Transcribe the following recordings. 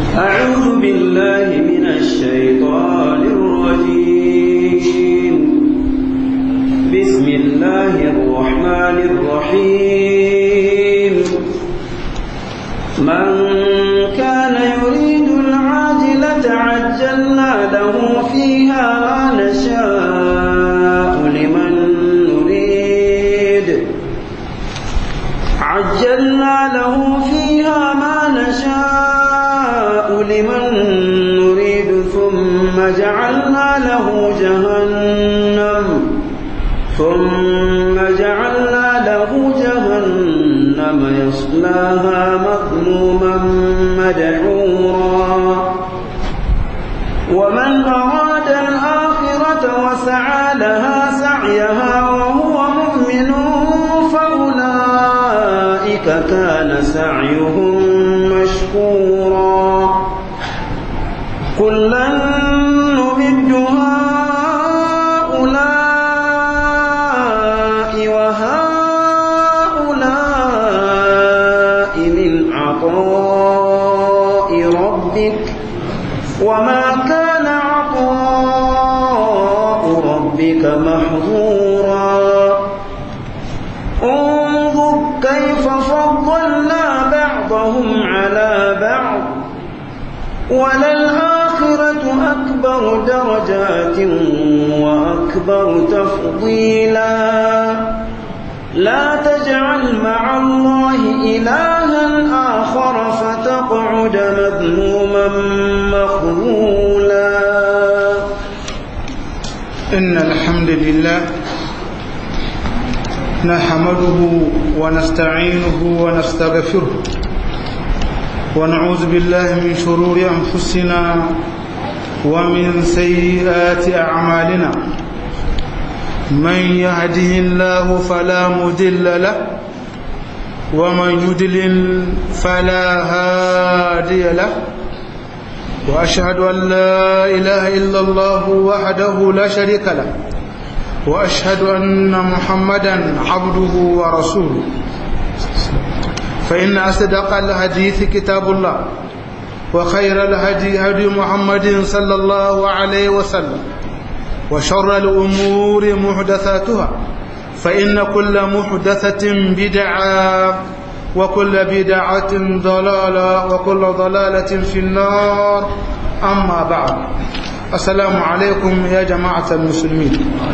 أعوذ بالله من الشيطان الرجيم بسم الله الرحمن الرحيم من كان يريد العاجلة عجلنا له فيها ما نشاء لمن نريد عجلنا له فيها ما نشاء لمن نريد ثم جعلنا له جهنم ثم جعلنا له جهنم يصلاها مظلوما مدحورا ومن أراد الآخرة وسعى لها سعيها وهو مؤمن فأولئك كان سعيهم مشكورا كلا نمد هؤلاء وهؤلاء من عطاء ربك وما كان عطاء ربك محظورا انظر كيف فضلنا بعضهم على بعض وللآخرة أكبر درجات وأكبر تفضيلا لا تجعل مع الله إلها آخر فتقعد مذموما مخذولا إن الحمد لله نحمده ونستعينه ونستغفره ونعوذ بالله من شرور أنفسنا ومن سيئات أعمالنا من يهده الله فلا مدل له ومن يدلل فلا هادي له وأشهد أن لا إله إلا الله وحده لا شريك له وأشهد أن محمدا عبده ورسوله فإن أصدق الحديث كتاب الله وخير الهدي هدي محمد صلى الله عليه وسلم وشر الأمور محدثاتها فإن كل محدثة بدعة وكل بدعة ضلالة وكل ضلالة في النار أما بعد السلام عليكم يا جماعة المسلمين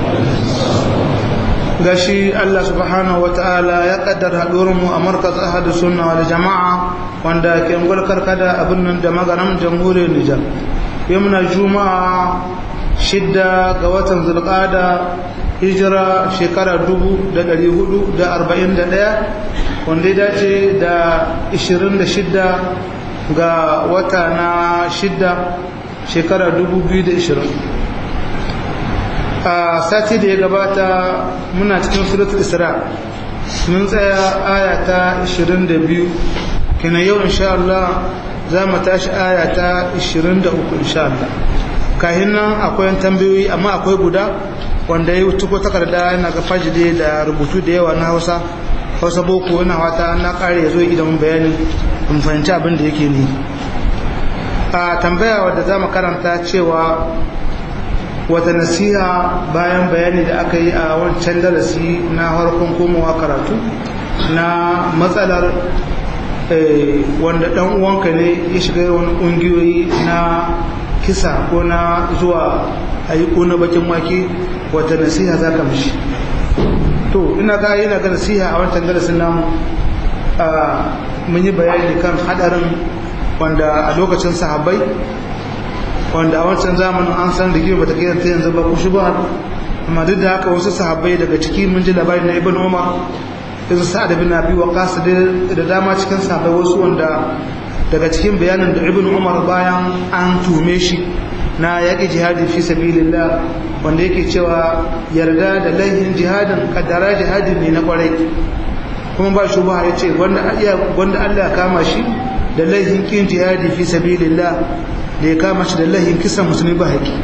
gashi Allah subhanahu wa ta'ala ya kaddar mu a markaz ahadu sunna wal jama'a wanda ke ngulkar kada abin nan da magaram jamhuriyar Nijar yamna juma'a shidda ga watan zulqada hijira shekara 1441 wanda ya dace da 26 ga wata na shidda shekara 2020 a sati da ya gabata muna cikin suratul isra mun tsaya aya ta 22 kina yau insha Allah za mu tashi aya ta 23 insha Allah kahin nan akwai tambayoyi amma akwai guda wanda ya wuce ko takarda yana ga fajide da rubutu da yawa na Hausa Hausa boko yana wata na kare ya zo idan bayani in fahimci abin da yake ne a tambaya wadda za mu karanta cewa wata nasiha bayan bayani da aka yi a wancan darasi na harkon komowa karatu na matsalar wanda dan uwanka ne ya shiga wani kungiyoyi na kisa ko na zuwa ayi ko na bakin wake wata nasiha za ka mishi to ina ga ina ga nasiha a wancan darasin namu mun yi bayani kan hadarin wanda a lokacin sahabbai wanda a wancan zamanin an san da gima bata kai ta yanzu ba ku shi ba amma duk da haka wasu sahabbai daga ciki mun ji labari na ibn umar yanzu sa'ad bin abi waqas da dama cikin sahabbai wasu wanda daga cikin bayanin da ibn umar bayan an tume shi na yaƙi jihadi fi sabilillah wanda yake cewa yarda da laihin jihadin kaddara jihadin ne na kwarai kuma ba shi ba ya ce wanda Allah ya kama shi da laihin kin jihadi fi sabilillah da ya kama shi da laihin kisan musulmi ba haƙi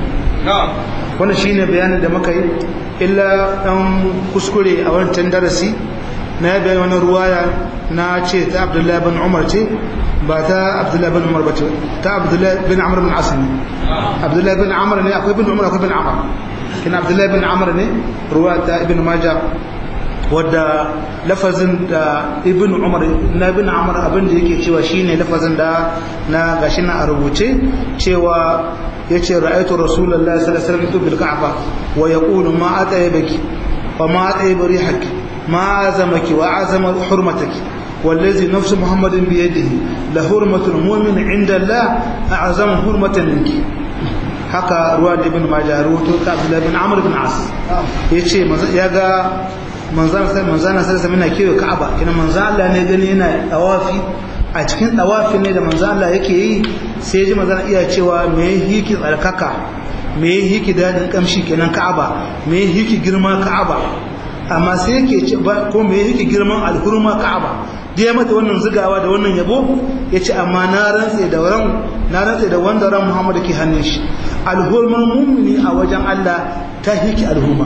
wannan shine bayanin da muka yi illa dan kuskure a wancan darasi na ya bayan wani ruwaya na ce ta abdullahi bin umar ce ba ta abdullahi bin umar ba ce ta abdullahi bin amr bin asani abdullahi bin amr ne akwai bin umar akwai bin amr kina abdullahi bin amr ne ruwa ta ibn majah wadda lafazin da ibn umar na ibn amr abin da yake cewa shine lafazin da na gashi na a rubuce cewa yace ra'aytu rasulullahi sallallahu alaihi wasallam bil ka'ba wa yaqulu ma atayibaki wa ma atayib rihaki ma azamaki wa azama hurmataki والذي نفس محمد بيده لحرمة المؤمن عند الله أعظم حرمة منك haka ruwa da ibn majah ruwato ta abdullahi bin amr bin as yace ya ga manzan sai manzan sai sai muna kiyo ka'aba kina manzan Allah ne gani yana tawafi a cikin tawafi ne da manzan Allah yake yi sai ya ji manzan iya cewa me hiki tsarkaka me hiki dadin kamshi kenan ka'aba me hiki girma ka'aba amma sai yake ce ko me yake girman alhurma ka'aba da ya mata wannan zigawa da wannan yabo ya ce amma na rantse da ran na rantse da wanda ran Muhammadu ke hannun shi alhurman mummuni a wajen Allah ta hiki alhurma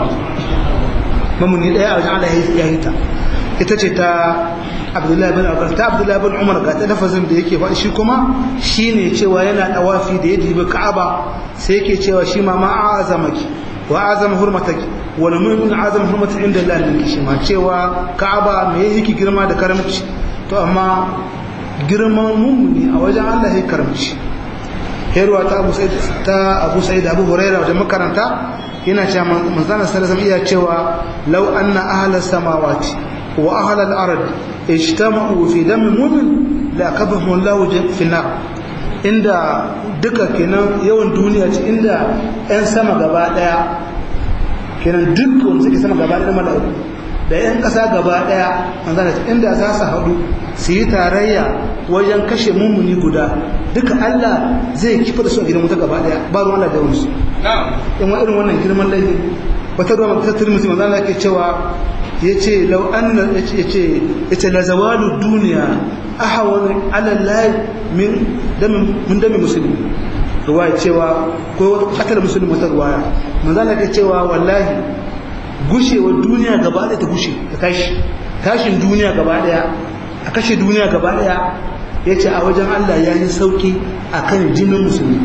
mamuni daya a wajen Allah ya hita ita ce ta Abdullahi bin Abbas ta Abdullahi bin Umar ga ta lafazin da yake faɗi shi kuma shine cewa yana dawafi da ya dibi Ka'aba sai yake cewa shi ma ma azamaki wa azama hurmataki wa lam yakun azama hurmati inda Allah min shi ma cewa Ka'aba me yake girma da karamci to amma girman mummuni a wajen Allah ya karamci herwa ta Abu Sa'id ta Abu Sa'id Abu Hurairah wajen makaranta yana cewa manzana sallallahu alaihi iya cewa law anna ahla samawati wa ahla al-ard ijtama'u fi dam mu'min la kabahum Allah fi nar inda duka kenan yawan duniya ce inda yan sama gaba daya kenan duk wanda suke sama gaba daya mala'iku da yan kasa gaba daya manzana inda za su haɗu su yi tarayya wajen kashe mummuni guda duka Allah zai kifa da su a gidan wuta gaba daya ba ruwan Allah da wani su in wa irin wannan girman laifi wata ruwa ta turmusi manzo Allah ke cewa yace law anna yace yace la zawalu dunya ahwan ala Allah min dam min dam muslimi ruwaya cewa ko katal musulmi wata ruwaya manzo Allah ke cewa wallahi gushewar duniya gaba daya ta gushe ta tashi tashin duniya gaba daya a kashe duniya gaba daya yace a wajen Allah yayi sauki akan jinin musulmi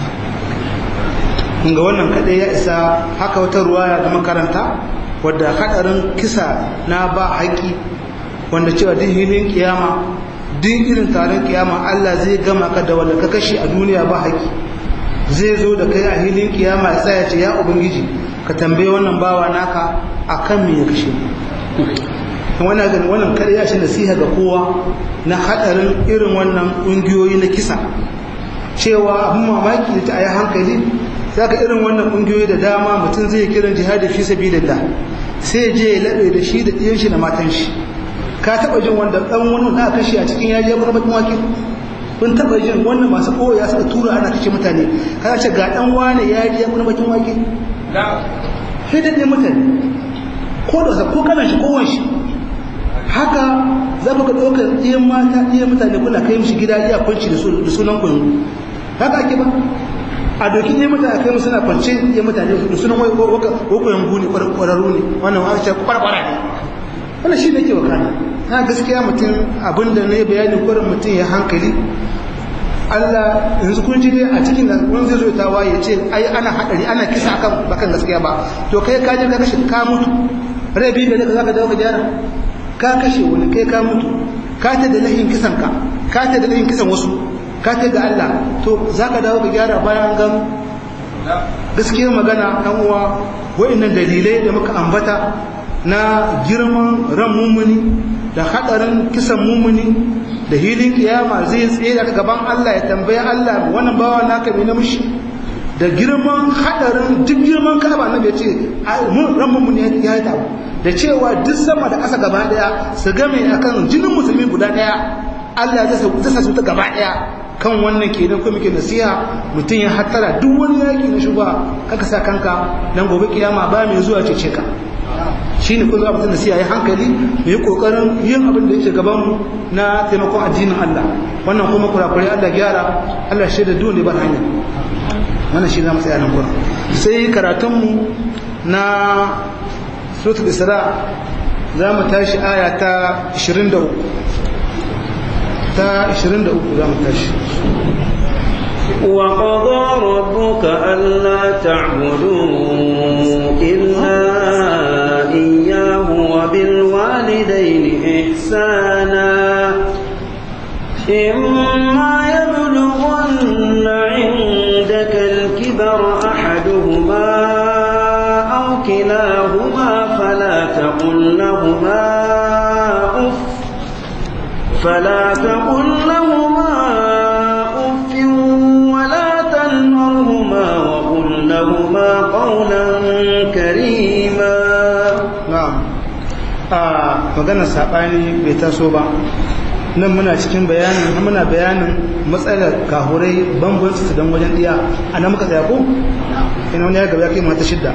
ga wannan kaɗai ya isa haka wata ruwaya da makaranta wadda haɗarin kisa na ba haƙi wanda cewa duk hilin kiyama duk irin taron kiyama Allah zai gama ka da wanda ka kashe a duniya ba haƙi zai zo da kai a hilin kiyama ya tsaya ce ya ubangiji ka tambaye wannan bawa naka akan me ya kashe wannan gani wannan kaɗai ya shi nasiha ga kowa na haɗarin irin wannan ƙungiyoyi na kisa cewa abin mamaki da ta a yi hankali zaka irin wannan kungiyoyi da dama mutum zai kiran jihadi fi sabilillah sai je ya labe da shi da ɗiyan shi da matan shi ka taba jin wanda dan wani da kashe a cikin yaji ya bakin wake kun taba jin wannan masu koya suka tura ana kashe mutane kana ce ga dan wane ya ji ya bakin wake sai da mutane ko da ko kana shi ko shi haka za ku ga ɗaukar ɗiyan mata ɗiyan mutane kuna kai mishi gida iya kwanci da sunan kun haka ake ba a doki ne mutane kai musu na kwance ya mutane da sunan wai wako yangu ne kwararru ne wannan wa ce kwarkwara ne wannan shi ne ke wakana na gaskiya mutum abinda ne bayani kwarin mutum ya hankali Allah yanzu kun ji dai a cikin wani zai zo ta waye ce ai ana hadari ana kisa akan bakan gaskiya ba to kai ka je ka kashe ka mutu rabi da ka zaka dawo ka gyara ka kashe wani kai ka mutu ka ta da lahin kisan ka ka ta da lahin kisan wasu ka ta ga Allah to za ka dawo ka gyara bayan an gano gaskiyar magana ɗan uwa wa'annan dalilai da muka ambata na girman ran mumuni da haɗarin kisan mumuni da hilin kiyama zai tsaye daga gaban Allah ya tambaye Allah wannan bawa naka mai namshi da girman haɗarin duk girman kaba na bai ce ran mumuni ya yi tabu da cewa duk sama da ƙasa gaba ɗaya su game akan jinin musulmi guda ɗaya Allah zai sa su ta gaba ɗaya kan wannan kenan ko muke nasiha mutum ya hattara duk wani yaki na shuba kaka sa kanka dan gobe kiyama ba mai zuwa cece ka shine kun zuwa mutum nasiha ya hankali mu yi kokarin yin abin da yake gaban mu na taimakon addinin Allah wannan kuma kurakurai Allah gyara Allah shaida duk ne ba hanya wannan shi za mu tsaya nan gurin sai karatun mu na suratul isra za mu tashi aya ta 23 ta 23 za mu tashi وقضى ربك ألا تعبدوا إلا إياه وبالوالدين إحسانا إما يبلغن عندك الكبر أحدهما أو كلاهما فلا تقل لهما أف فلا تقل لهما أف ولا تنهرهما وقل لهما قولا كريما na'am a maganar saɓani bai taso ba nan muna cikin bayanin muna bayanin matsalar kahurai bambanci su don wajen ɗiya a nan muka tsaya ko ina wani ya gaba ya kai mata shidda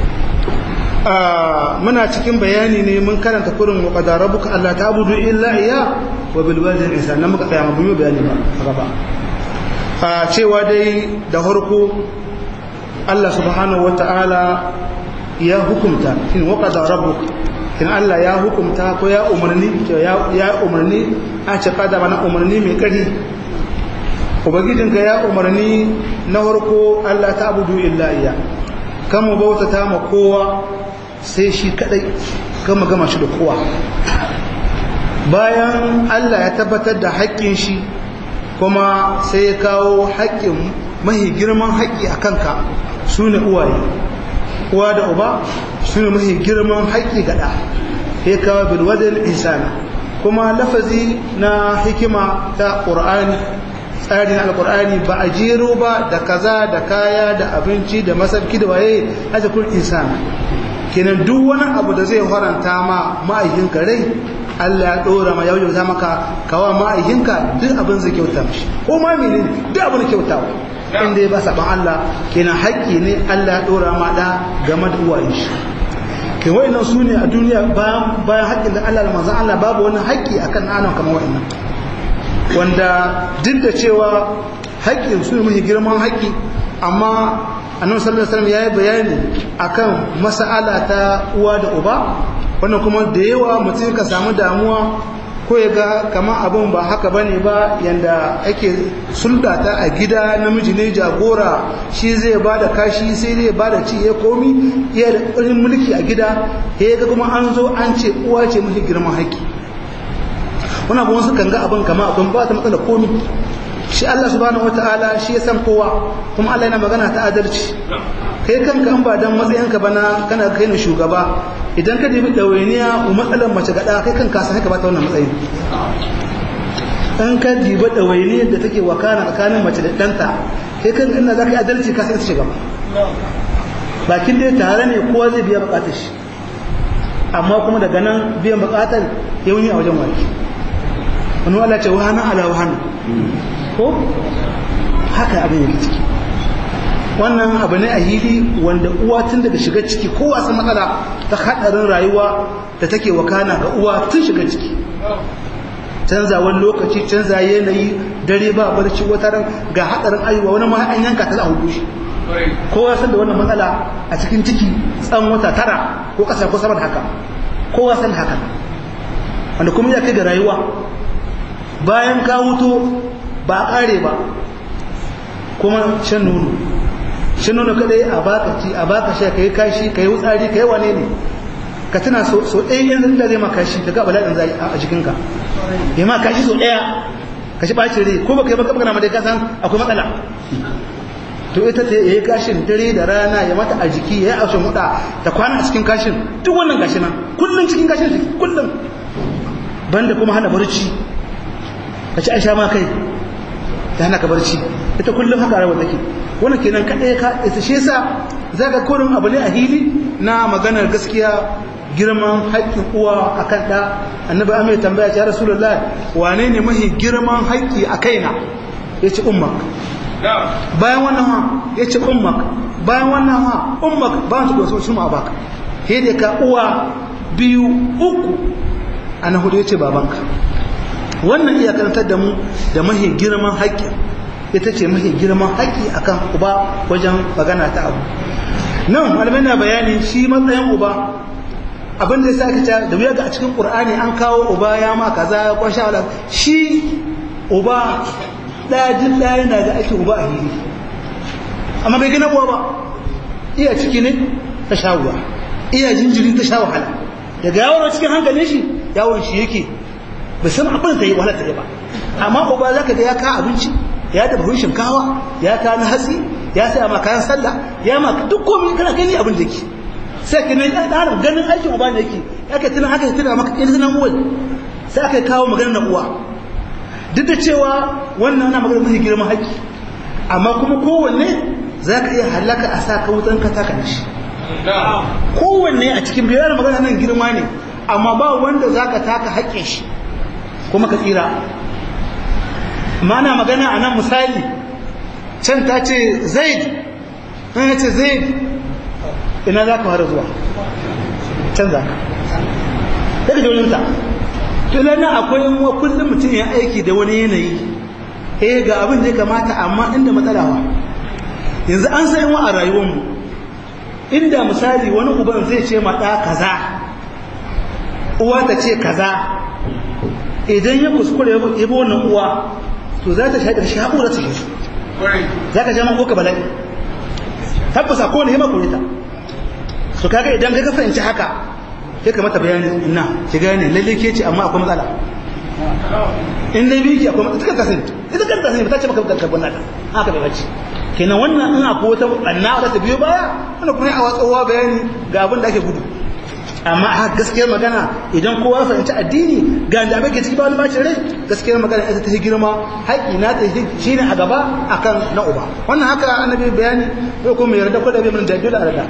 muna cikin bayani ne mun karanta kurin wa qadara rabbuka alla ta'budu illa iya wa bil walidayni ihsana nan muka tsaya mu yi bayani ba a gaba a cewa dai da farko Allah subhanahu wata'ala ya hukumta in wa qadara rabbuka in Allah ya hukumta ko ya umarni ya umarni a ce kada mana umarni mai kari ubangijinka ya umarni na farko Allah ta abudu illa iya kan mu bautata ma kowa sai shi kadai kan mu gama shi da kowa bayan Allah ya tabbatar da haƙƙin shi kuma sai ya kawo haƙƙin mahi girman haƙƙi a kanka su ne uwaye uwa da uba su ne mahi girman haƙƙi gaɗa ya kawo bilwadin insana kuma lafazi na hikima ta ƙur'ani tsarin alƙur'ani ba a jero ba da kaza da kaya da abinci da masarki da waye a cikin insana kenan duk wani abu da zai haranta ma ma'aikinka rai Allah ya ɗora ma yau ta maka kawa ma'aikinka duk abin zai kyauta mishi ko ma menene duk abin kyautawa inda ya ba saban Allah kenan haƙƙi ne Allah ya ɗora ma da game da uwayen shi kai wa'annan su ne a duniya bayan bayan haƙƙin da Allah da manzon Allah babu wani haƙƙi akan anan kamar wa'annan wanda duk da cewa haƙƙin su ne mafi girman haƙƙi amma annabi sallallahu alaihi wasallam yayi bayani akan mas'ala ta uwa da uba wannan kuma da yawa mutum ka samu damuwa ko ya ga kamar abin ba haka bane ba yanda ake sulɗata a gida namiji ne jagora shi zai ba da kashi sai zai ba da ci ya komi iya da ƙarin mulki a gida ya ga kuma an zo an ce uwa ce mafi girman haƙƙi wani abu wasu kan ga abin kama abin ba ta matsala komi shi Allah subhanahu wata'ala shi ya san kowa kuma Allah yana magana ta adalci kai kanka an ba dan matsayinka bana kana kai ne shugaba idan ka dibi ɗawainiya matsalar mace gaɗa kai kan kasa haka ba ta wannan matsayin in ka dibi ɗawainiyar da take wakana tsakanin mace da ɗanta kai kan ina za ka yi adalci ka sai shiga bakin dai tare ne kowa zai biya buƙatar shi amma kuma daga nan biyan buƙatar yauni a wajen wani wani wala ce wahana ala wahana ko haka abin yake ciki wannan abu ne a hili wanda uwa tun daga shiga ciki ko wasu matsala ta haɗarin rayuwa da take wakana ga uwa tun shiga ciki canzawar lokaci canza yanayi dare ba barci wata ran ga haɗarin ayuwa wani ma an yanka ta za a hudu shi kowa san da wannan matsala a cikin ciki tsan wata tara ko ƙasa ko sama da haka kowa san haka wanda kuma ya kai ga rayuwa bayan ka wuto ba a ƙare ba kuma shan nono shi nuna kadai a baka ci a baka sha kai kashi kai wutsari kai wane ne ka tana so so ɗaya yanzu da zai ma kashi ka ga bala'in zai a jikinka ya ma kashi so ɗaya ka shi ɓacin rai ko baka yi baka magana ma dai ka san akwai matsala to ita ta yayi kashin dare da rana ya mata a jiki ya yi aushin huda ta kwana a cikin kashin duk wannan gashi nan kullum cikin kashin ciki kullum banda kuma hana barci ka ci an sha ma kai ta hana ka barci ita kullum haka rawar take wannan kenan kadai ka ita shi yasa zaka kurin abu ne a hili na maganar gaskiya girman haƙƙin uwa akan ɗa annabi amai tambaya ya rasulullah wane ne mahi girman haƙƙi a kaina yace ummak bayan wannan ha yace ummak bayan wannan ha ummak ba ta goso su ma baka hede ka uwa biyu uku ana hudu yace babanka wannan iya karantar da mu da mahi girman haƙƙin ita ce mafi girman haƙƙi akan uba wajen magana ta abu nan malamai na bayani shi matsayin uba abin da ya sa aka ce da wuya ga a cikin qur'ani an kawo uba ya ma kaza ya kwasha wala shi uba ɗaya jin ɗaya yana da ake uba a hili amma bai gina uwa ba iya ciki ne ta sha ruwa iya jinjirin ta sha wahala daga yawon cikin hankalin shi yawon shi yake bai san abin da ta yi wahala ta yi ba amma uba za ka ga ya ka abinci ya da buhun shinkawa ya ka na hatsi ya saya ma kayan sallah ya ma duk komai kana gani abin da yake sai ka nan ɗanar ganin aikin uba ne yake aka tuna aka tuna maka ɗin tunan uwa sai aka kawo maganar na uwa duk da cewa wannan ana maganar mafi girman haƙƙi amma kuma kowanne za ka iya halaka a sa ka wutan ka taka shi kowanne a cikin biyar magana nan girma ne amma ba wanda za ka taka haƙƙin shi kuma ka tsira mana magana a nan misali can ta ce zaid nan ya ce zaid ina za ka fara zuwa can za ka daga daulinta tunan akwai wa kullum mutum ya aiki da wani yanayi eh ga abin da ya kamata amma inda matsalawa yanzu an san wa a rayuwarmu inda misali wani uban zai ce ma ɗa kaza uwa ta ce kaza idan ya kuskure ya bi wannan uwa to za ta shaƙar shaƙo da take su za ka jama ka bala'i tabbasa ko ne ya makure ta su kaga idan ka fahimci haka ya kamata bayani ina ki gane lalle ke ce amma akwai matsala in dai biki akwai matsala ta sani ita kan ta sani ba ta ce maka kanka wannan haka bai bace kenan wannan in akwai wata anna da ta biyo baya wannan kuma a watsowa bayani ga abin da ake gudu amma a gaskiyar magana idan kowa fahimci addini ga da ake ciki ba wani bacin rai gaskiyar magana ita ta girma haƙi na ta shi ne a gaba akan na uba wannan haka annabi bayani ko kuma yarda ko da bai mun da dole a rada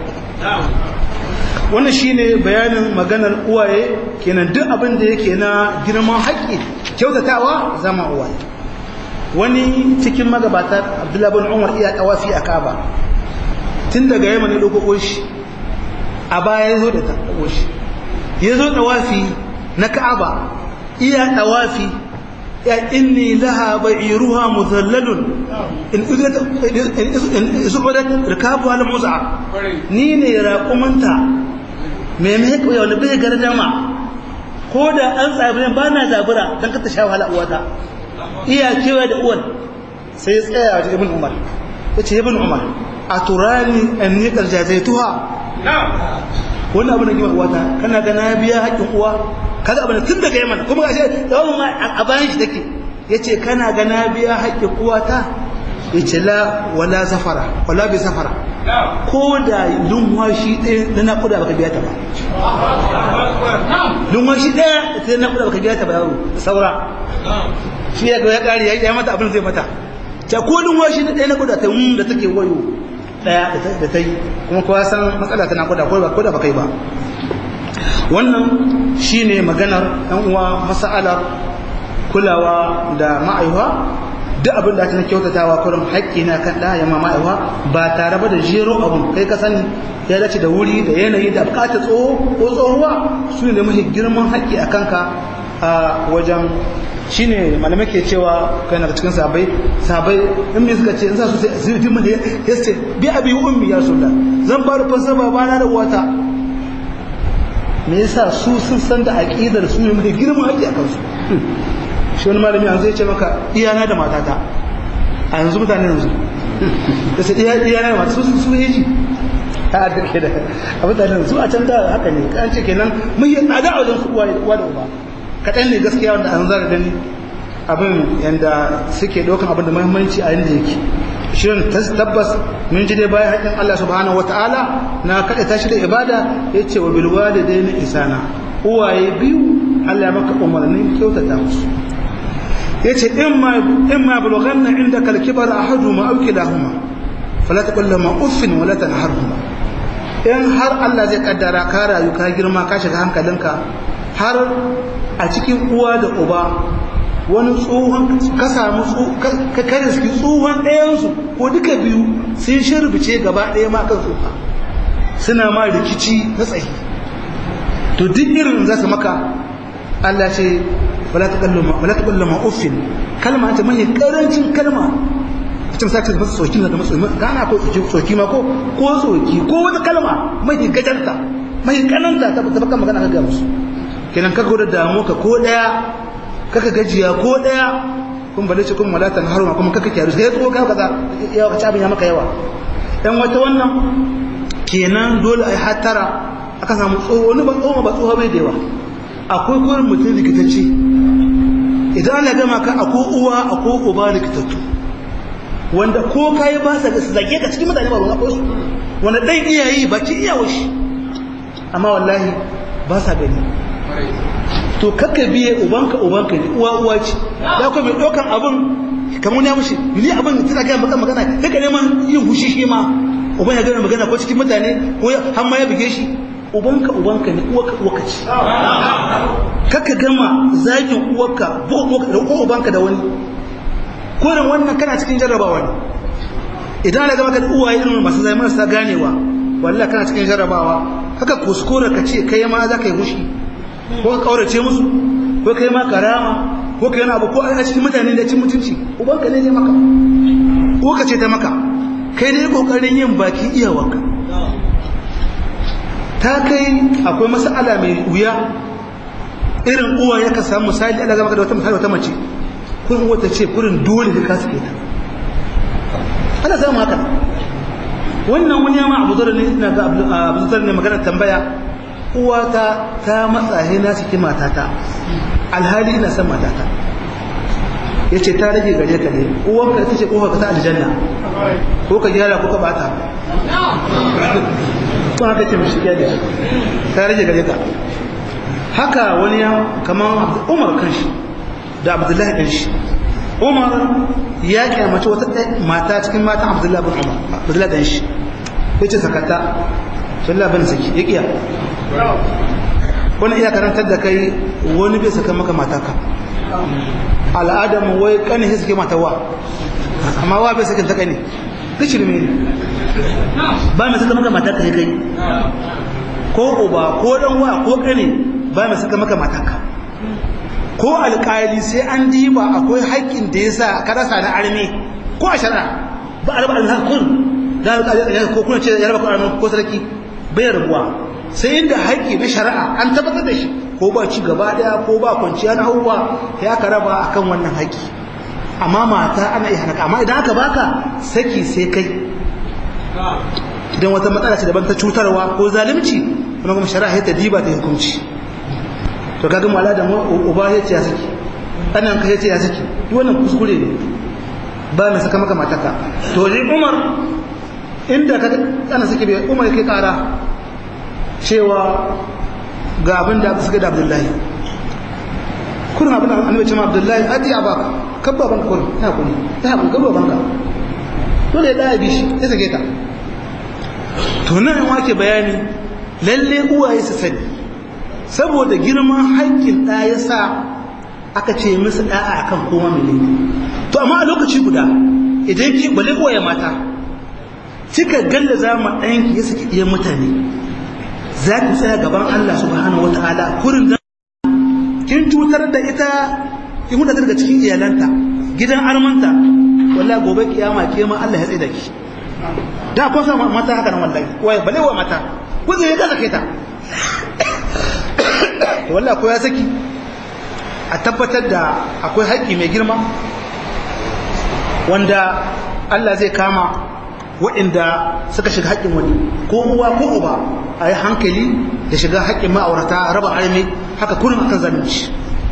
wannan shine bayanin maganar uwaye kenan duk abin da yake na girman haƙi kyautatawa zama uwaye wani cikin magabata abdullahi bin umar iya tawafi a kaba tun daga yamma ne ɗauko shi a baya ya zo da taɓo shi ya zo tawafi na ka'aba iya tawafi ya inni laha ba'iruha muzallalun in isubudat rikabu al muz'a ni ne raƙumanta me me ko wani bai gardama ko da an tsabi ba na zabura dan ka ta sha wahala uwata iya kewa da uwan sai ya tsaya wajen ibn umar ya ce ibn umar a turani an ni karjazaituha wannan abin da gima uwata kana ga na biya haƙƙin uwa kaga abin tun daga yaman kuma ga shi tsawon ma a bayan shi take yace kana ga na biya haƙƙin uwata yace la wala safara wala bi safara ko da lumwashi ɗaya na naƙuda baka biya ta ba lumwashi ɗaya ta naƙuda baka biya ta ba yaro saura shi ya ga ya ƙari ya mata abin zai mata ta ko lumwashi ɗaya na kuda ta da take wayo ɗaya da ta yi kuma kowa san matsala ta naƙuda ko ba ko da ba kai ba wannan shine maganar ɗan uwa masa'alar kulawa da ma'aiwa duk abin da na kyautatawa kurin haƙƙi na kan ɗaya ma ma'aiwa ba tare ba da jero abin kai ka sani ya dace da wuri da yanayi da bukatar tsoho ko tsohuwa su ne mafi girman haƙƙi a kanka a wajen shine malamai ke cewa kai daga cikin sabai sabai in me suka ce in za su sai su fi mun da ya ce bi abi ummi ya rasulullah zan ba rufin sa babana da uwata me yasa su sun san da aqidar su ne mai girman haƙƙi a kansu shi wani malami yanzu ya ce maka iyana da matata a yanzu mutane yanzu da su iyana da matata su su yi ta da ke da a mutane su a can da haka ne kan ce kenan mun yi tsada a wajen su uwa da uba kaɗan ne gaskiya wanda an zara gani abin yadda suke ɗaukan abin da muhimmanci a yadda yake shirin tabbas mun ji dai bayan haƙƙin Allah subhanahu wata'ala na kaɗa tashi da ibada ya ce wa bilwa da dai na isana uwaye biyu Allah ya maka umarnin kyautata musu ya ce in ma bulghan na inda kalkibar a hadu ma auki lahuma fala ta kulla ma uffin wala ta harhuma in har Allah zai kaddara ka rayu ka girma ka shiga hankalinka har a cikin uwa da uba wani tsohon ka samu ka kare suke tsohon ɗayansu ko duka biyu sun shirbice gaba ɗaya ma kan tsofa suna ma rikici na tsayi to duk irin za su maka Allah ce wala ta kallo ma uffin kalma ta mai karancin kalma ita misali ta masa tsoki da matsoki gana ko tsoki ma ko ko tsoki ko wata kalma mai gajarta mai kananta ta baka magana ka ga musu kenan ka gwada damu ka ko daya kaka gajiya ko daya kun bale ce kun malatan haruma kuma kaka kyaru sai ko ka kaza yawa ka ci abin ya maka yawa dan wata wannan kenan dole ai hatara aka samu tsoho wani ba tsoho ba tsoho bai da yawa akwai gurin mutum rikitacce idan ana gama ka akwai uwa akwai uba rikitattu wanda ko kai ba sa zage ka cikin mutane ba ruwan akwai su wanda dan iyayi ba ki iyawa shi amma wallahi ba sa gani to kakka biye ubanka ubanka ne uwa uwa ce ya kuma mai ɗaukan abin kamar ya mushi ni abin tana gaya maka magana kaka neman yin hushi shi ma uban ya gana magana ko cikin mutane ko har ma ya buge shi ubanka ubanka ne uwaka uwaka ce kakka gama zagin uwarka ko ubanka da wani ko da wannan kana cikin jarrabawa ne idan ana gama ka da uwaye irin masu zai marasa ganewa wallahi kana cikin jarrabawa haka kuskure ka ce kai ma za ka yi hushi ko ka kaurace musu ko kai ma karama ko kai yana abu ko a cikin mutane da cin mutunci ubanka ne ne maka ko ka ce ta maka kai ne kokarin yin baki iyawarka ta kai akwai mas'ala mai wuya irin uwa ya ka samu misali Allah zama ka da wata misali wata mace kun wata ce kurin dole ka kasu ta ana samu haka wannan wani yama abu zara ne ina ga abu zara ne magana tambaya uwata ta matsa he na ciki matata alhali ina son matata ya ce ta rage gare ka ne uwanka ita ce kofar ka ta aljanna ko ka gyara ko ka bata ko haka ce mishi gyara ta rage gare ka haka wani ya kamar umar kanshi da abdullahi kanshi umar ya kyamace wata mata cikin matan abdullahi bin umar abdullahi kanshi ya ce sakata sallah bin saki ya kiya wani iya karantar da kai wani bai saka maka mataka al'adamu wai kane sai suke mata wa amma wa bai sakin ta kane kishirme ne ba mai saka maka mataka sai kai ko uba ko dan wa ko kane ba mai saka maka mataka ko alƙali sai an diba akwai haƙƙin da ya sa ka rasa na arme ko a shari'a ba a raba alhaƙun da alƙali ko kuna ce ya raba ko ko sarki bai rabuwa sai inda haƙƙi na shari'a an tabbatar da shi ko ba ci gaba daya ko ba kwanciya na hauwa ya ka raba akan wannan haƙƙi amma mata ana iya hanaka amma idan aka baka saki sai kai idan wata matsala ce daban ta cutarwa ko zalunci kuma kuma shari'a ta diba ta hukunci to kaga mala da uba ya ce ya saki anan ka ya ce ya saki duk wannan kuskure ne ba mai saka maka mataka to ni Umar inda ka ana saki bai Umar yake kara cewa ga abin da suka da Abdullahi kurin abin da annabi ce ma Abdullahi ati abaka kabba banka kurin ya kuni ya kuni kabba banka dole da ya bi shi ya sake ta to nan wake bayani lalle uwaye su sani saboda girman haƙƙin ɗa ya sa aka ce musu ɗa'a a kan koma mai laifi to amma a lokaci guda idan ki bale ya mata kika galla za mu ɗayanki ya saki ɗiyan mutane za ki tsaya gaban Allah subhanahu wa ta'ala kurin da kin cutar da ita kin huda daga cikin iyalanta gidan armanta wallahi gobe kiyama ke ma Allah ya tsaye da ki da ko sa mata haka nan wallahi waye bale wa mata ko zai ga sake ta wallah ko ya saki a tabbatar da akwai haƙƙi mai girma wanda Allah zai kama waɗanda suka shiga haƙƙin wani ko uwa ko uba a yi hankali da shiga haƙƙin ma'aurata raba armi haka kullum akan zalunci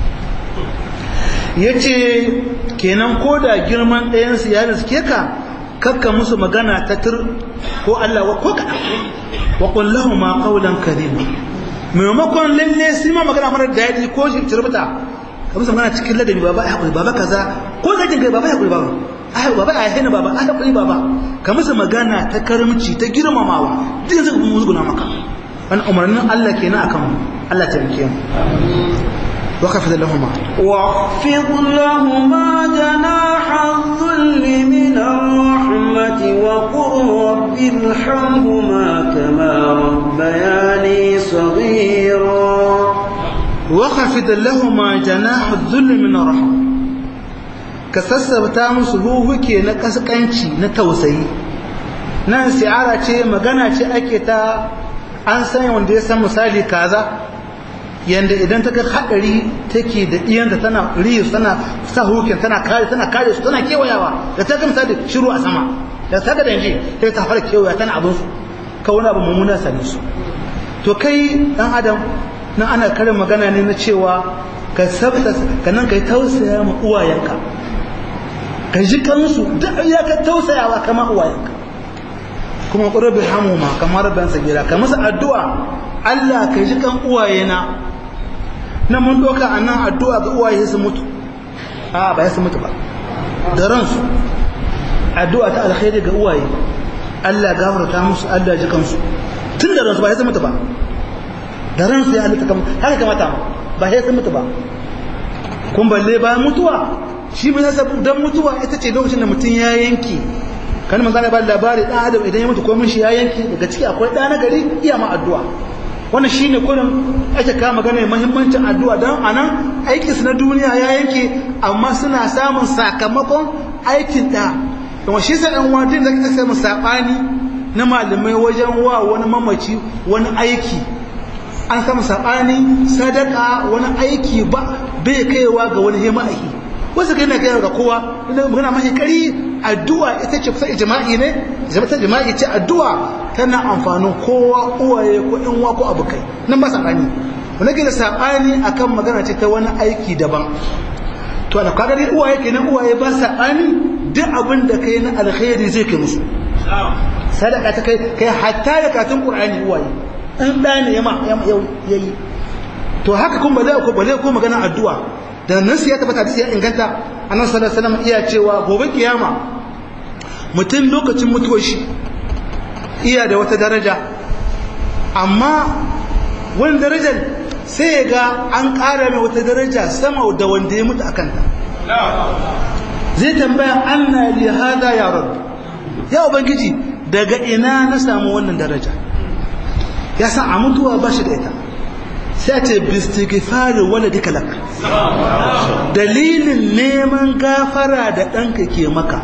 ya ce kenan ko da girman ɗayansu ya riske ka kakka musu magana ta tur ko Allah wa ko kaɗan wa ƙullahu ma ƙaunan karima maimakon lalle su ma magana mara daɗi ko shi turbuta ka musu magana cikin ladabi baba ya haƙuri baba kaza ko zakin kai baba ya haƙuri baba ai baba ai hena baba ai haƙuri baba ka musu magana ta karamci ta girmamawa duk zai kuma musguna maka wani umarnin Allah kenan akan mu Allah ta yanke mu وخفض لهما واخفض لهما جناح الذل من الرحمة وقل رب ارحمهما كما ربياني صغيرا وخفض لهما جناح الذل من الرحمة kasassabta musu huhuke na kaskanci na tausayi nan si'ara ce magana ce ake ta an san wanda ya san misali kaza yanda idan ta ga hadari take da iyanta tana riyu tana sa hukin tana kare tana kare su tana kewayawa da ta ga misali shiru a sama da ta ga danje sai ta fara kewaya tana abin su ka wani abu mummuna same su to kai dan adam nan ana karin magana ne na cewa ka sabta ka nan kai tausaya ma uwayenka ka ji kansu duk ya ka tausayawa kama uwayenka kuma qurbi hamuma kamar ban sabira ka masa addu'a Allah ka ji kan uwayena nan mun doka anan addu'a ga uwaye su mutu a ba ya su mutu ba da ransu addu'a ta alkhairi ga uwaye Allah gafarta musu Allah ji kansu tun da ransu ba ya su mutu ba da ransu ya halitta kamar haka kamata ba ya su mutu ba kun balle bayan mutuwa shi mai nasa don mutuwa ita ce lokacin da mutum ya yanki kan manzo ba labari dan adam idan ya mutu ko mun shi ya yanki daga ciki akwai ɗa na gari iya ma addu'a wannan shine kullum ake kama magana muhimmancin addu'a dan anan aikin su na duniya ya yanke amma suna samun sakamakon aikin da kuma shi sai dan wadin da kake samu sabani na malamai wajen wa wani mamaci wani aiki an samu sabani sadaka wani aiki ba bai kaiwa ga wani hima aiki wasu kai na kaiwa ga kowa ina magana mahi kari addu'a ita ce kusa ijma'i ne zama ta jima'i ce addu'a tana amfanin kowa uwaye ko in wa ko abokai nan ba sabani wani ke da sabani akan magana ce ta wani aiki daban to da kaga dai uwaye kenan uwaye ba sabani duk abin da kai na alkhairi zai kai musu sadaka ta kai kai hatta da katun qur'ani uwaye in da ne yama yayi to haka kun ba zai ko ba zai ko magana addu'a da nan sai ya tabbata hadisi ya inganta annabi sallallahu alaihi wasallam iya cewa gobe kiyama mutum lokacin mutuwar shi iya da wata daraja amma wani darajar sai ya ga an ƙara mai wata daraja sama da wanda ya mutu a kanta zai tambaya anna li hada ya rabb ya ubangiji daga ina na samu wannan daraja ya san a mutuwa ba shi da ita sai ce bistighfari waladika lak dalilin neman gafara da ɗanka ke maka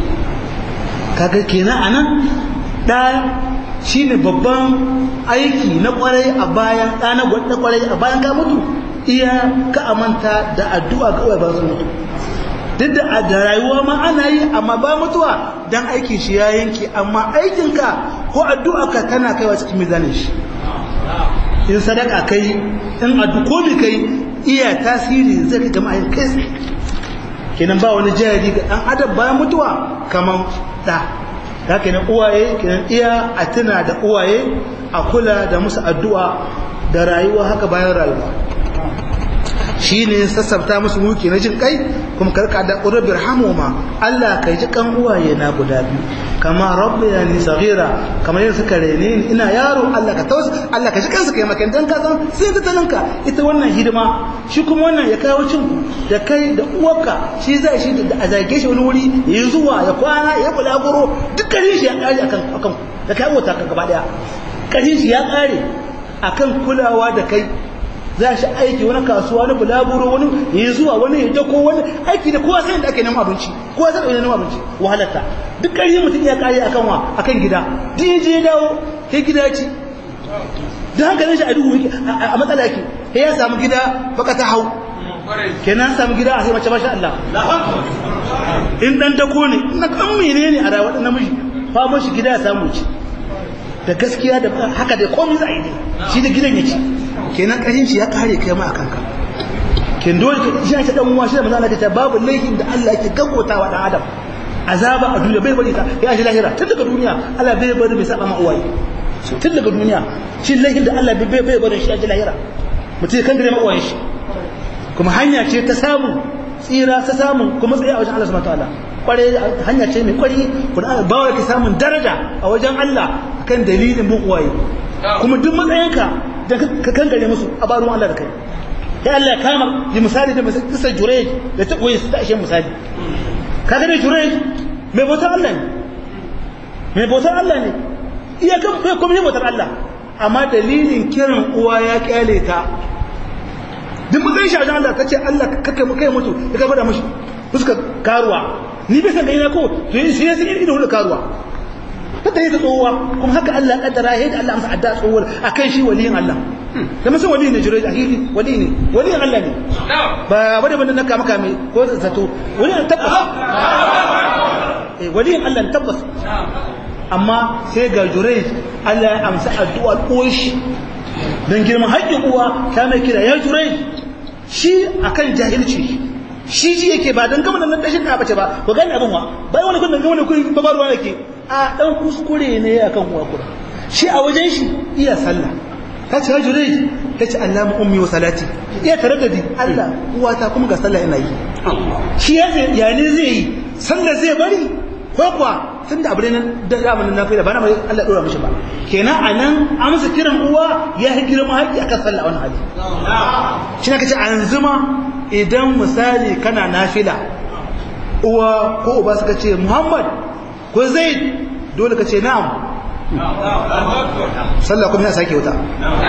kaga kenan anan ɗa shine babban aiki na kwarai a bayan ɗa na gwada kwarai a bayan ka mutu iya ka amanta da addu'a ga uwaye ba su mutu duk da da rayuwa ma ana yi amma ba mutuwa dan aikin shi ya yanke amma aikinka ko addu'a ka tana kaiwa cikin mizanin shi in sadaka kai in addu ko bi kai iya tasiri zai ga jama'a kai kenan ba wani jari ga dan adam bayan mutuwa kaman da da kenan uwaye kenan iya a tuna da uwaye a kula da musu addu'a da rayuwa haka bayan rayuwa shine sassabta musu muke na jin kai kuma karka da qurbi rahmuma Allah kai ji kan uwaye na guda biyu kama rabbayani saghira kamar yadda suka rene ni ina yaro Allah ka tausa Allah ka ji kansu kai maka dan ka san sai ta talanka ita wannan hidima shi kuma wannan ya kawo cin da kai da uwarka shi zai shi da a zage shi wani wuri ya zuwa ya kwana ya bulaguro dukkan shi ya kare akan akan da kai wata kan gaba daya kashin shi ya kare akan kulawa da kai za shi aiki wani kasuwa wani bulaguro wani ya zuwa wani ya dako wani aiki da kowa sai da ake neman abinci kowa sai da neman abinci wahalarta duk ƙarfi mutum ya kare akan wa akan gida duk ya je dawo sai gida ci da hankalin shi a duhu a matsala yake sai ya samu gida baka ta hau kenan samu gida a sai mace masha Allah in dan dako ne na kan menene a rayuwar namiji fa shi gida ya samu ci da gaskiya da haka da komai za a yi ne shi da gidan ya ci kenan ƙarin shi ya kare kai ma akan ka ken dole ka shi ta dan uwa shi da manzo Allah ta babu laifin da Allah yake gagotawa dan adam azaba a duniya bai bari ta ya shi lahira tun daga duniya Allah bai bari mai saba ma uwaye tun daga duniya shi laifin da Allah bai bai bari shi ya shi lahira mutum kan gare ma uwaye shi kuma hanya ce ta samu tsira ta samu kuma tsaye a wajen Allah subhanahu wataala kware hanya ce mai kwari kuma bawa ki samun daraja a wajen Allah kan dalilin bin uwaye kuma duk matsayinka da ka kangare musu a barin Allah da kai ya Allah ya kama yi misali da misali kisa jurej da ta koyi su ta ashe misali ka gane jurej mai bautar Allah ne mai bautar Allah ne iya kan bai kuma yi bautar Allah amma dalilin kiran uwa ya kyale ta duk matsayin shi a wajen Allah ta ce Allah kakkai mu kai mutu ya kai fada mashi fuska karuwa ni bai san gani na ko to yi sai sai ido da karuwa ta ta yi ta tsohuwa kuma haka Allah ya kaddara yadda Allah amsa adda tsohuwar akan shi waliyin Allah da mutum waliyin ne jirai a hili wali ne waliyin Allah ne ba wani bane na kama kame ko zato waliyin tabbas eh waliyin Allah ne tabbas amma sai ga jurai Allah ya amsa addu'a koshi dan girman haƙƙin uwa ta mai kira ya jurai shi akan jahilci shi ji yake ba dan gama nan dashin da bace ba ko gani abin wa bai wani kun dan gama kun ba ruwa yake a dan kuskure ne akan uwa kura shi a wajen shi iya sallah ta ce jurai ta ce Allah mu ummi wa salati iya taraddadi Allah uwata kuma ga sallah ina yi shi ya ya ne zai yi sallah zai bari ko kuwa tun da abu ne da zamanin na fila ba na mai Allah dora mishi ba kenan a nan amsa kiran uwa ya yi girma haƙƙi akan sallah wani hali shi na kace an zuma idan misali kana nafila uwa ko uba suka ce muhammad ko zaid dole ka ce na'am sallah kuma ya sake wuta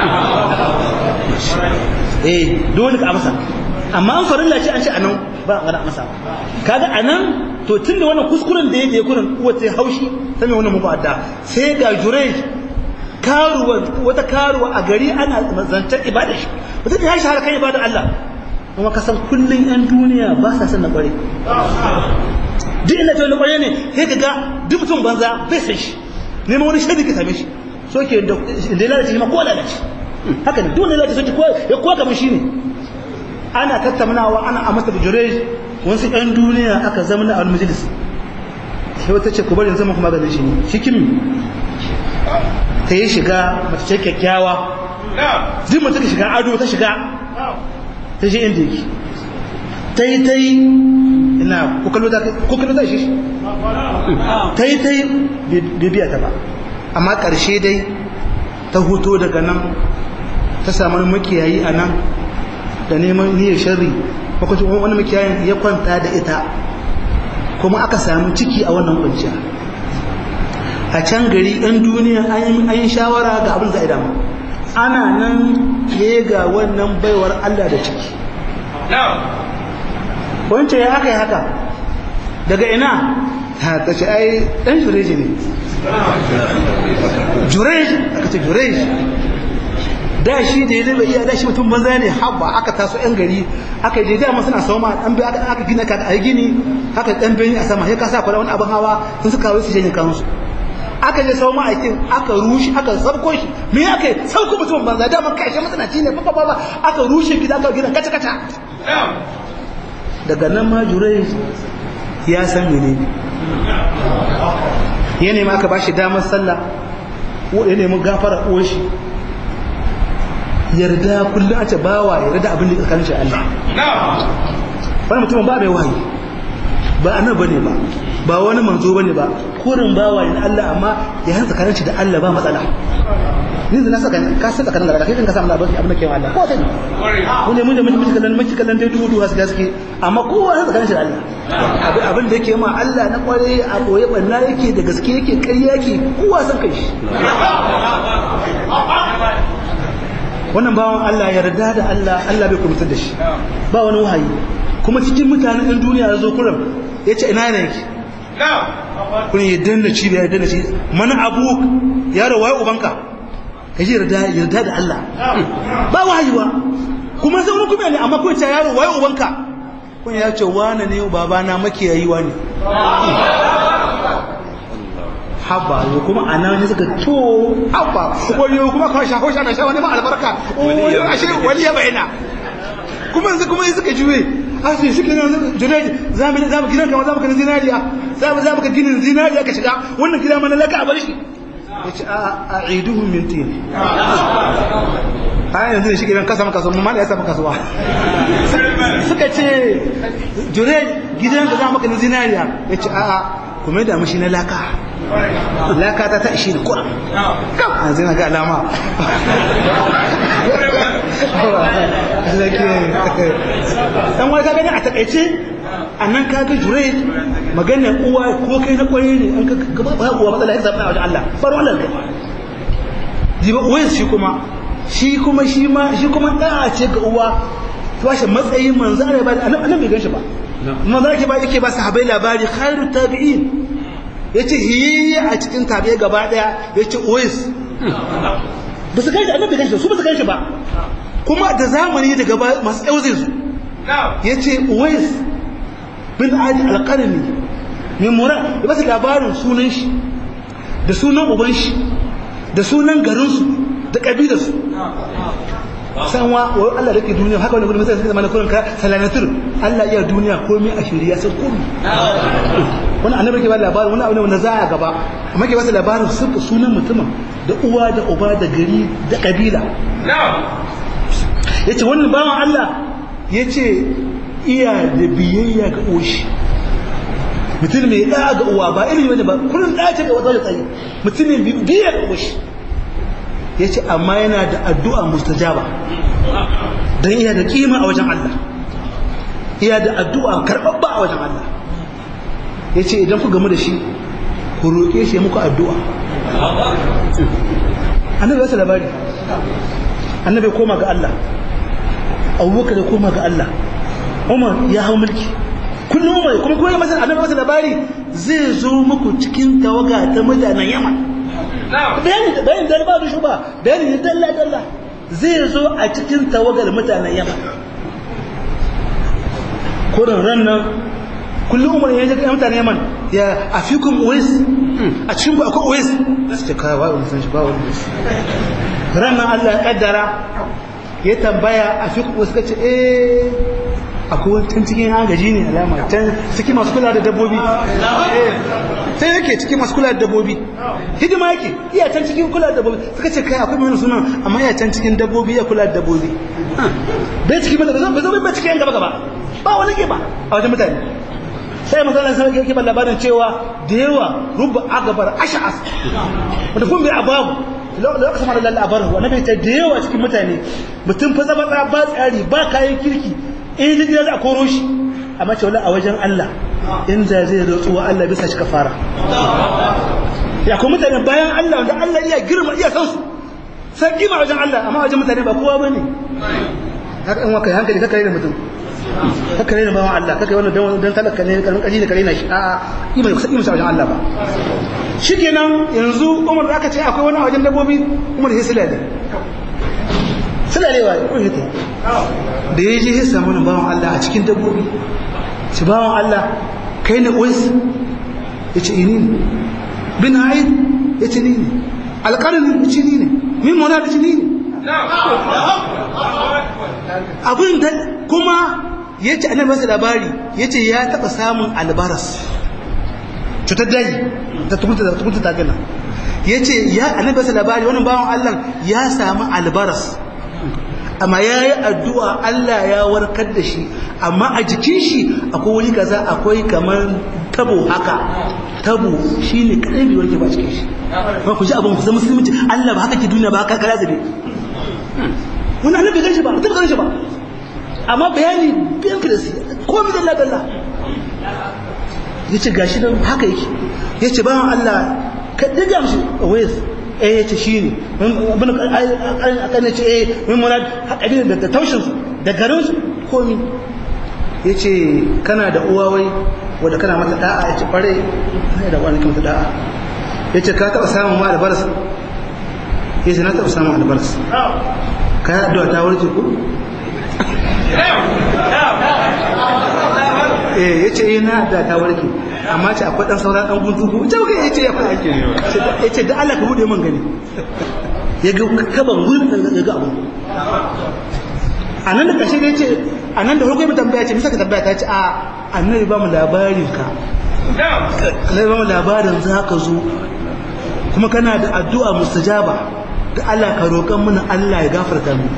eh dole ka amsa amma an farilla ce an ce anan ba a gana amsa kaga anan to tunda wannan kuskuren da yake kurin uwa ta haushi ta mai wannan mubadda sai ga jurej karuwa wata karuwa a gari ana zancen ibada shi mutum ya shahara kan ibada Allah kuma ka san kullun yan duniya ba sa san na kware duk inda ta wani kware ne sai ka ga duk mutum banza bai san shi neman wani shaidi ka same shi so ke da ya lalace ma ko lalace haka ne duk wanda lalace so ke ya kowa kamar shi ne ana tattaunawa ana a masa jurej wasu yan duniya aka zama na al-majlis sai wata ce ku bari zama kuma ganin shi ne shi kimi ta yi shiga mace ce kyakkyawa duk mace ta shiga ado ta shiga ta je inda yake ta yi ta yi ina kukallo ta shi ta yi ta yi bibiya ta ba amma ƙarshe dai ta huto daga nan ta samu makiyayi a nan da neman niyyar sharri makwacin wani makiyayin ya kwanta da ita kuma aka samu ciki a wannan kwanciya a can gari ɗan duniya an yi shawara ga abin za'ida ma ana nan ya ga wannan baiwar Allah da ciki wance ya haka ya haka daga ina ta ce ai ɗan jureji ne jureji aka ce jureji da shi da ya zai iya da shi mutum banza ne haba aka taso yan gari aka je dama suna sama dan bi aka gina ka a gini haka dan beni a sama sai ka sa kwara wani abin hawa sun suka kawo su janye kansu aka je sau ma'aikin aka rushe aka sabko shi me aka yi sauko mutum banza dama kai shi matsanaci ne ba ba aka rushe gida aka gina kaca kaca daga nan ma jurai ya san mene ya nemi aka bashi damar sallah ya nemi gafara uwar shi yarda kullum a ce bawa yarda abin da tsakanin shi Allah wani mutum ba bai wahayi ba annabi bane ba ba wani manzo bane ba kurin bawa ne Allah amma ya hanzu tsakanin shi da Allah ba matsala ni da na saka ka san tsakanin da kai kan ka samu labarin abin da ke Allah ko sai mun ne mun da mun kallon mun kallon dai dudu hasu gaske amma kowa ya tsakanin shi da Allah abin da yake ma Allah na kware a boye banna yake da gaske yake ƙarya yake kowa san kai shi wannan bawan Allah yarda da Allah Allah bai kubutar da shi ba wani wahayi kuma cikin mutanen ɗan duniya ya zo kurin ya ce ina yana yake kun ya danna ci ya danna ci mana abu yaro waye ubanka ka ji yarda yarda da Allah ba wahayi ba kuma sai wani kuma ne amma kun ce yaro waye ubanka kun ya ce wane ne babana makiyayi wane haba yo kuma a nan suka to haba wayo kuma ka shafo shi na sha wani ma albarka wayo ashe wali ya bayyana kuma yanzu kuma suka juye a sai shi kenan junaidi za mu za mu gidan kamar za mu kana zinariya za mu za mu ka ginin zinariya ka shiga wannan gida mana laka a bar shi yace a a'iduhum min tin a yanzu shi gidan kasa maka sun mu ya samu kasuwa suka ce junaidi gidan ka za mu kana zinariya yace a kuma da mashi na laka laka ta ta ishe da kura kam an zina ga alama dan wani ka gani a takaice a nan ka ga jure maganar uwa ko kai na kwaye ne an ka gaba ba uwa matsala ya zaɓa wajen Allah bar wannan kai jiba uwa shi kuma shi kuma shi ma shi kuma da'a ce ga uwa to shi matsayin manzo Allah ba annabi bai gan shi ba manzo yake ba yake ba sahabbai labari khairu tabi'in ya ce hiyayye a cikin tabe gaba daya ya ce ois ba su ganshi annabi ganshi su ba su ganshi ba kuma da zamani da gaba masu ɗauzin su ya ce ois bin adi alƙarni mai mura ya ba su labarin sunan shi da sunan uban shi da sunan garinsu da ƙabilarsu san wa wa Allah da ke duniya haka wani gudun sai zama na kurin ka salanatur Allah iya duniya komai a shirya sai komai wani annabi ke ba labarin wani abu ne wanda za a gaba amma ke ba su labarin suka sunan mutumin da uwa da uba da gari da kabila yace wannan bawan Allah yace iya da biyayya ga oshi mutum mai da ga uwa ba ilimi bane ba kullun da ce ga wata da tsaye mutum mai biyayya ga oshi ya ce amma yana da addu'a mustajaba don iya da kima a wajen Allah iya da addu'a karɓaɓɓa a wajen Allah ya ce idan ku gamu da shi ku roƙe shi muku addu'a annabi wasu labari annabi koma ga Allah abubakar ya koma ga Allah umar ya hau mulki kullum umar kuma kuma masa annabi wasu labari zai zo muku cikin tawaga ta mutanen yaman bayani bayani da ba da ba bayani ne dalla dalla zai zo a cikin tawagar mutanen yamma kurin ran nan kullum umar ya ga mutanen yaman ya afikum uwais a cikin ku akwai uwais su ce kai wai san shi ba wani ran nan Allah ya kaddara ya tambaya afikum uwais kace eh akwai wani cikin agaji ne alama can cikin masu kula da dabbobi sai yake cikin masu kula da dabbobi hidima yake iya can cikin kula da dabbobi suka ce kai akwai mai suna amma iya can cikin dabbobi ya kula da dabbobi bai cikin mata bai zo bai cikin gaba gaba ba wani ke ba a wajen mutane sai masalan sai yake ba labarin cewa da yawa rubba agabar ash'as wanda kun bai ababu lokacin da lalla abaru annabi ta da yawa cikin mutane mutum fa zama ba tsari ba kayan kirki in ji da a koro shi amma ce wala a wajen Allah in da zai rotsu wa Allah bisa shi kafara ya kuma mutane bayan Allah wanda Allah iya girma iya san su sai kima wajen Allah amma wajen mutane ba kowa bane haka in waka hankali kaka da mutum kaka ne bawan Allah kaka wannan dan dan talaka ne karamin kaji da kare na shi a kima kusa kima wajen Allah ba shikenan yanzu Umar da aka ce akwai wani wajen dabbobi Umar sai sila ne sulalewa ya kun hita da ya je ya samu nan bawan Allah a cikin dabbobi ci bawan Allah kai ne uwais ya ce ini ne bin haid ya ce ni ne alƙarin ya ce ni ne min mona da ce ni ne abin da kuma ya ce annabi masa labari ya ce ya taɓa samun albaras cutar daji ta tukunta ta gana ya ce ya annabi masa labari wani bawan Allah ya samu albaras amma ya yi addu'a Allah ya warkar da shi amma a jikin shi akwai wani kaza akwai kamar tabo haka tabo shi ne kaɗai bai warke ba cikin shi ba ku ji abin ku zama musulunci Allah ba haka ke duniya ba haka kara zabe wani annabi bai ganshi ba mutum ganshi ba amma bayani biyan filisi ko mi dalla dalla ya ce gashi nan haka yake ya ce bawan Allah ka diga mishi wais eh yace shine bin akan yace eh min murad hakari da taushin su da garin su komi yace kana da uwa wai wanda kana mata da'a yace kware kana da wani kuma da'a yace ka taba samun ma albaras yace na taba samun albaras ka addu'a ta warke ku eh yace eh na da ta warke amma ce akwai dan sauran dan guntu ko ita kai yace ya fara yace da Allah ka bude min gani ya ga kaban gurin da ga abu anan da kashe yace anan da farko ya tambaya ce misa ka tambaya ta ce a annabi ba mu labarin ka annabi ba mu labarin za ka zo kuma kana da addu'a mustajaba da Allah ka roƙan mana Allah ya gafarta mu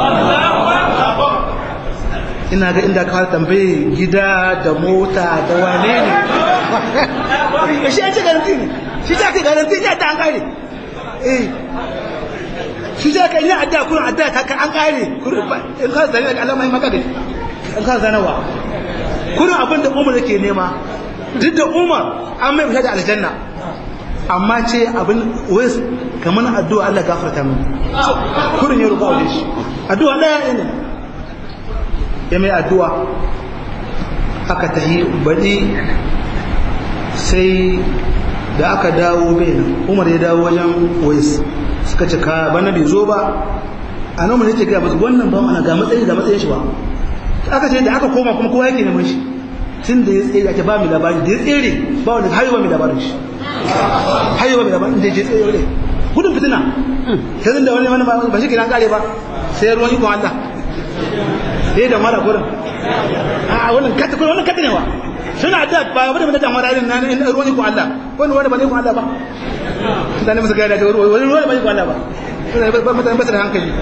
ina ga inda ka tambaye gida da mota da wane ne shi ya ce garanti ne shi ta ce garanti ne ta an kare eh shi ta kai ne adda kurin adda ta kan an kare in ka zane da alamai maka da in ka zanawa kurin abin da umar yake nema duk da umar an mai fita da aljanna amma ce abin wais kamar addu'a Allah gafarta mu kurin ya roƙa wajen shi addu'a ɗaya ne ya mai addu'a aka tahi baɗi sai da aka dawo bai nan umar ya dawo wajen wais suka ce ka bana bai zo ba a nan yake gaya masu wannan ba ana ga matsayi ga matsayin shi ba aka ce da aka koma kuma kowa yake neman shi tun da ya tsere ake ba mu labari da ya tsere ba wanda har yi ba mu labarin shi har yi ba mu labarin da ya je tsere gudun fitina ta zin da wani wani ba shi kenan kare ba sai ruwan ikon Allah sai da mara gurin a wannan kata kuma wannan kata ne wa suna da ba wani da mara irin nan ruwan ikon Allah wani wani ba ne ikon Allah ba mutane musu gaya da wani ruwan ba ikon Allah ba mutane ba su da hankali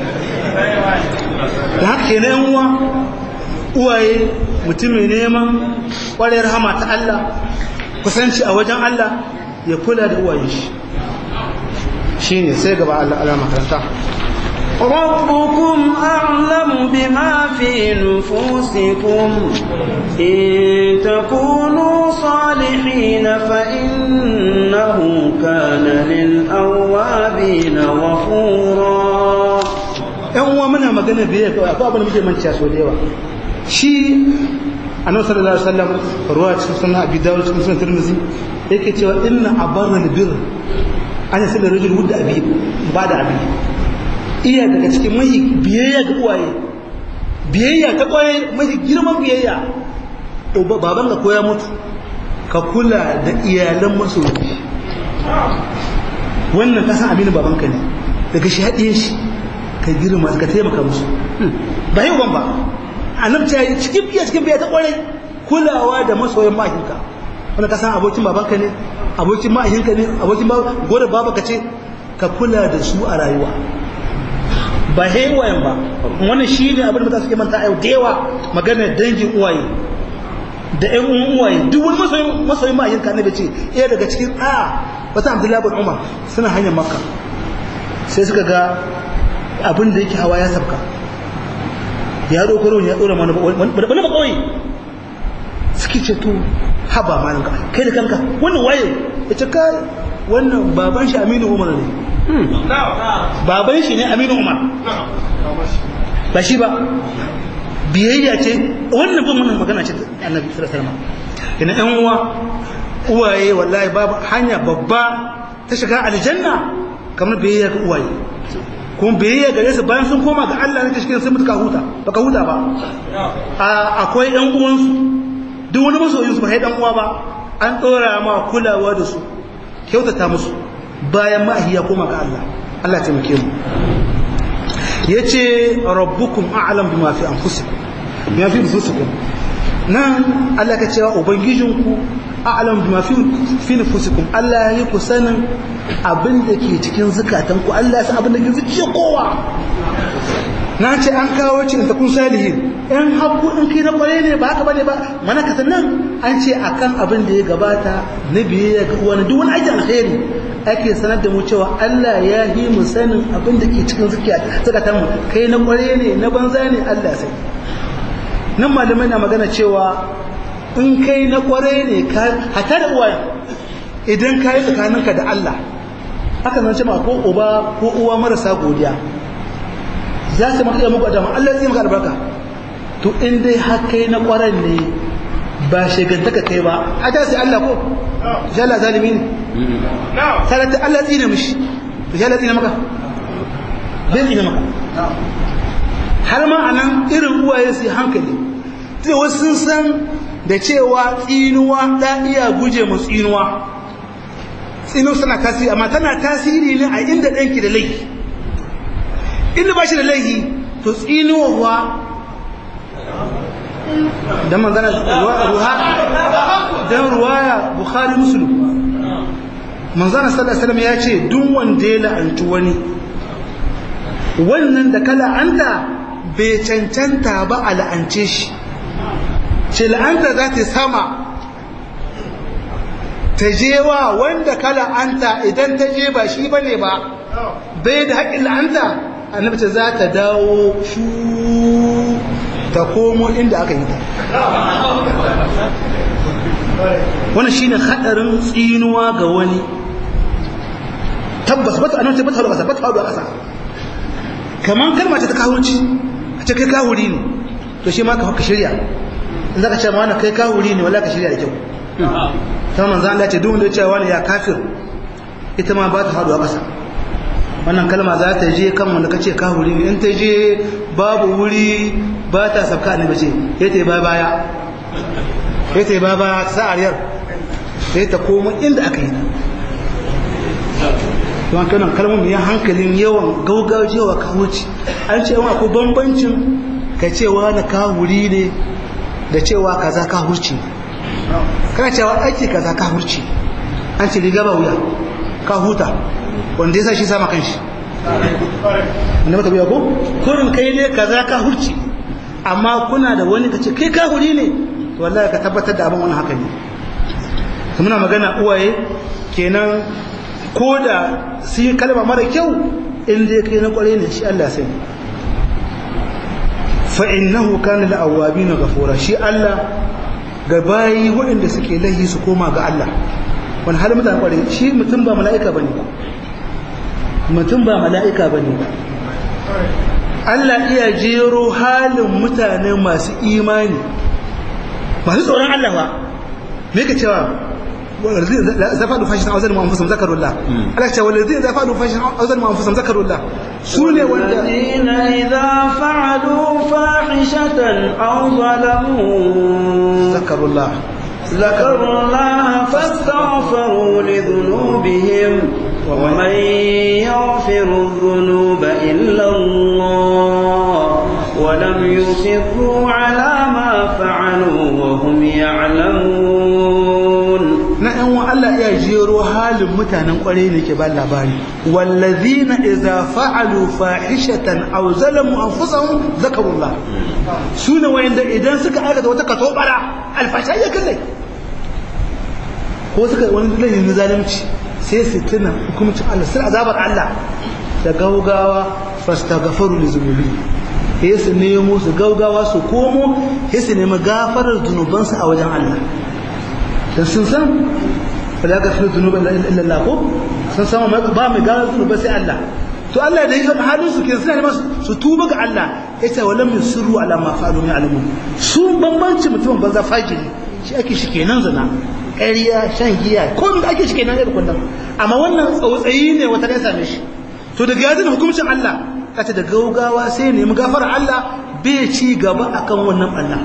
da haka ke na uwa uwaye mutum mai neman ƙwarayar hama ta Allah kusanci a wajen Allah ya kula da uwaye shi shi ne sai gaba Allah ala makaranta ربكم أعلم بما في نفوسكم إن تكونوا صالحين فإنه كان للأوابين غفورا ‘yan uwa muna magana biye akwai abin da muke manciya so da yawa shi annabi sallallahu alaihi wasallam ruwa cikin sunan abi dawud cikin sunan tirmidhi yake cewa inna abarra albir an yasila rajul wudda abi ba da abi iya daga cikin mai biyayya ga uwaye biyayya ta kwaye mai girman biyayya baban ka koya mutu ka kula da iyalan masoyi wannan kasan aminu babanka ne daga shi haɗe shi ka girma ka taimaka musu ba yau ban ba annabta ya yi cikin biya cikin biya ta kwarai kulawa da masoyin mahaifinka wanda ka san abokin babanka ne abokin mahaifinka ne abokin gore babaka ce ka kula da su a rayuwa ba haiwayen ba wannan shi ne abin da mutane suke manta a yau da yawa maganar dangin uwaye da ƴan uwan uwaye duk wani masoyin masoyin mahaifinka ne ce iya daga cikin a wata abdullahi bin umar suna hanyar makka sai suka ga abin da yake hawa ya sabka ya ɗauko ruwan ya ɗora mana wani ba kawai suke ce to haba malinka kai da kanka wannan waye ya ce kai wannan baban shi aminu umar ne baban shi ne aminu umar ba shi ba biyayya ce wannan bin wannan magana ce annabi sallallahu alaihi wasallam ina ɗan uwa uwaye wallahi babu hanya babba ta shiga aljanna kamar biyayya ga uwaye kuma biyayya gare su bayan sun koma ga Allah ne ta cikin sun mutu ka huta baka huta ba akwai ɗan uwansu duk wani masoyin su ba ɗan uwa ba an ɗora ma kulawa da su kyautata musu bayan ma'ahi ya koma ga Allah Allah ya taimake mu yace rabbukum a'lam bima fi anfusikum bima fi anfusikum nan Allah ka cewa ubangijinku a'lam bima fi fi nufusikum Allah ya yi ku sanin abin da ke cikin zukatanku Allah ya san abin da ke zuciyar kowa na ce an kawo ce ta kun salihin in haku in kai na kware ne ba haka bane ba mana ka nan an ce akan abin da ya gabata na biyayya ga wani duk wani aikin alheri ake sanar da mu cewa Allah ya yi mu sanin abin da ke cikin zukatan mu kai na kware ne na banza ne Allah ya sani nan malamai na magana cewa in kai na kware ne ka hata da uwaye idan ka yi tsakaninka da Allah haka nan ce ma ko uba ko uwa marasa godiya za su maka iya muku adama Allah zai maka albarka to in dai har kai na kwaren ne ba shigantaka kai ba a ta sai Allah ko jalla zalimi ne salata Allah tsine mishi jalla tsine maka bai tsine maka har ma anan irin uwaye su hankali sai wasu sun san da cewa tsinuwa da iya guje mu tsinuwa tsinuwa suna tasiri amma tana tasiri ne a inda ɗanki da laifi inda ba shi da laifi to tsinuwa dan manzana ruha dan ruwaya bukhari muslim manzana sallallahu alaihi wasallam ya ce duk wanda ya la'antu wani wannan da ka la'anta bai cancanta ba a la'ance shi ce la'anta za ta sama ta je wa wanda ka la'anta idan ta je ba shi bane ba bai da haƙƙin la'anta annabi ce za ta dawo shu ta komo inda aka yi ta wani shi ne haɗarin tsinuwa ga wani tabbas bata annabi ce bata haɗu ƙasa bata haɗu a ƙasa kamar kalma ce ta kawunci a ce kai kawuri ne to shi ma ka shirya in za ka ce ma wani kai kawuri ne wala ka shirya da kyau ta manzo Allah ce duk wanda ya ce wani ya kafir ita ma ba ta haɗuwa ƙasa wannan kalma za ta je kan wanda kace ka wuri ne in ta je babu wuri ba ta sabka ne bace ya ta ba baya ya ta ba baya sa ariyar sai ta koma inda aka yi don kanan kalmomin ya hankalin yawan gaugajewa ka wuce an ce yawan akwai bambancin ka cewa na ka wuri ne da cewa kaza ka hurci kana cewa aiki kaza ka hurci an ce riga ba wuya ka huta wanda ya sa shi sama kanshi wanda maka biya ko kurin kai ne kaza ka hurci amma kuna da wani kace kai ka huri ne to wallahi ka tabbatar da abin wani haka ne to muna magana uwaye kenan ko da su yi kalma mara kyau in dai kai na kware ne shi Allah sai fa innahu kana lil awabin ghafura shi Allah ga bayi waɗanda suke lahi su koma ga Allah wani halin mutane kware shi mutum ba mala'ika bane ba mutum ba mala'ika bane ba Allah iya jero halin mutane masu imani masu tsoron Allah ba me ka cewa إذا فعلوا فاحشة أو ظلموا أنفسهم ذكروا الله ألا والذين إذا فعلوا فاحشة أو ظلموا أنفسهم ذكروا الله سوني والذين إذا فعلوا فاحشة أو ظلموا ذكروا الله ذكروا الله فاستغفروا لذنوبهم ومن يغفر الذنوب إلا الله ولم يصروا على ما فعلوا وهم يعلمون na ‘yan wa Allah ya jero halin mutanen kwarai ne ke ba labari wallazina iza fa'alu fahishatan aw zalamu anfusahum zakarullah sune wayanda idan suka aikata wata katobara alfasha ya kalle ko suka wani laifin zalunci sai su tuna hukumcin Allah sai azabar Allah da gaugawa fastaghfaru li zunubi sai su nemo su gaugawa su komo sai su nemi gafarar zunubansu a wajen Allah dan sun san ba za ka fi zunuba illa Allah ko sun san ba mai gano zunuba sai Allah to Allah da yake halin su ke suna masu su tuba ga Allah yace walam yusirru ala ma fa'alu min alamun su bambanci mutum banza fajiri shi ake shi kenan zina ƙarya shan giya ko da ake shi kenan irin kullum amma wannan tsautsayi ne wata ne same shi to daga yadin hukuncin Allah kace da gaugawa sai ne mu gafara Allah bai ci gaba akan wannan Allah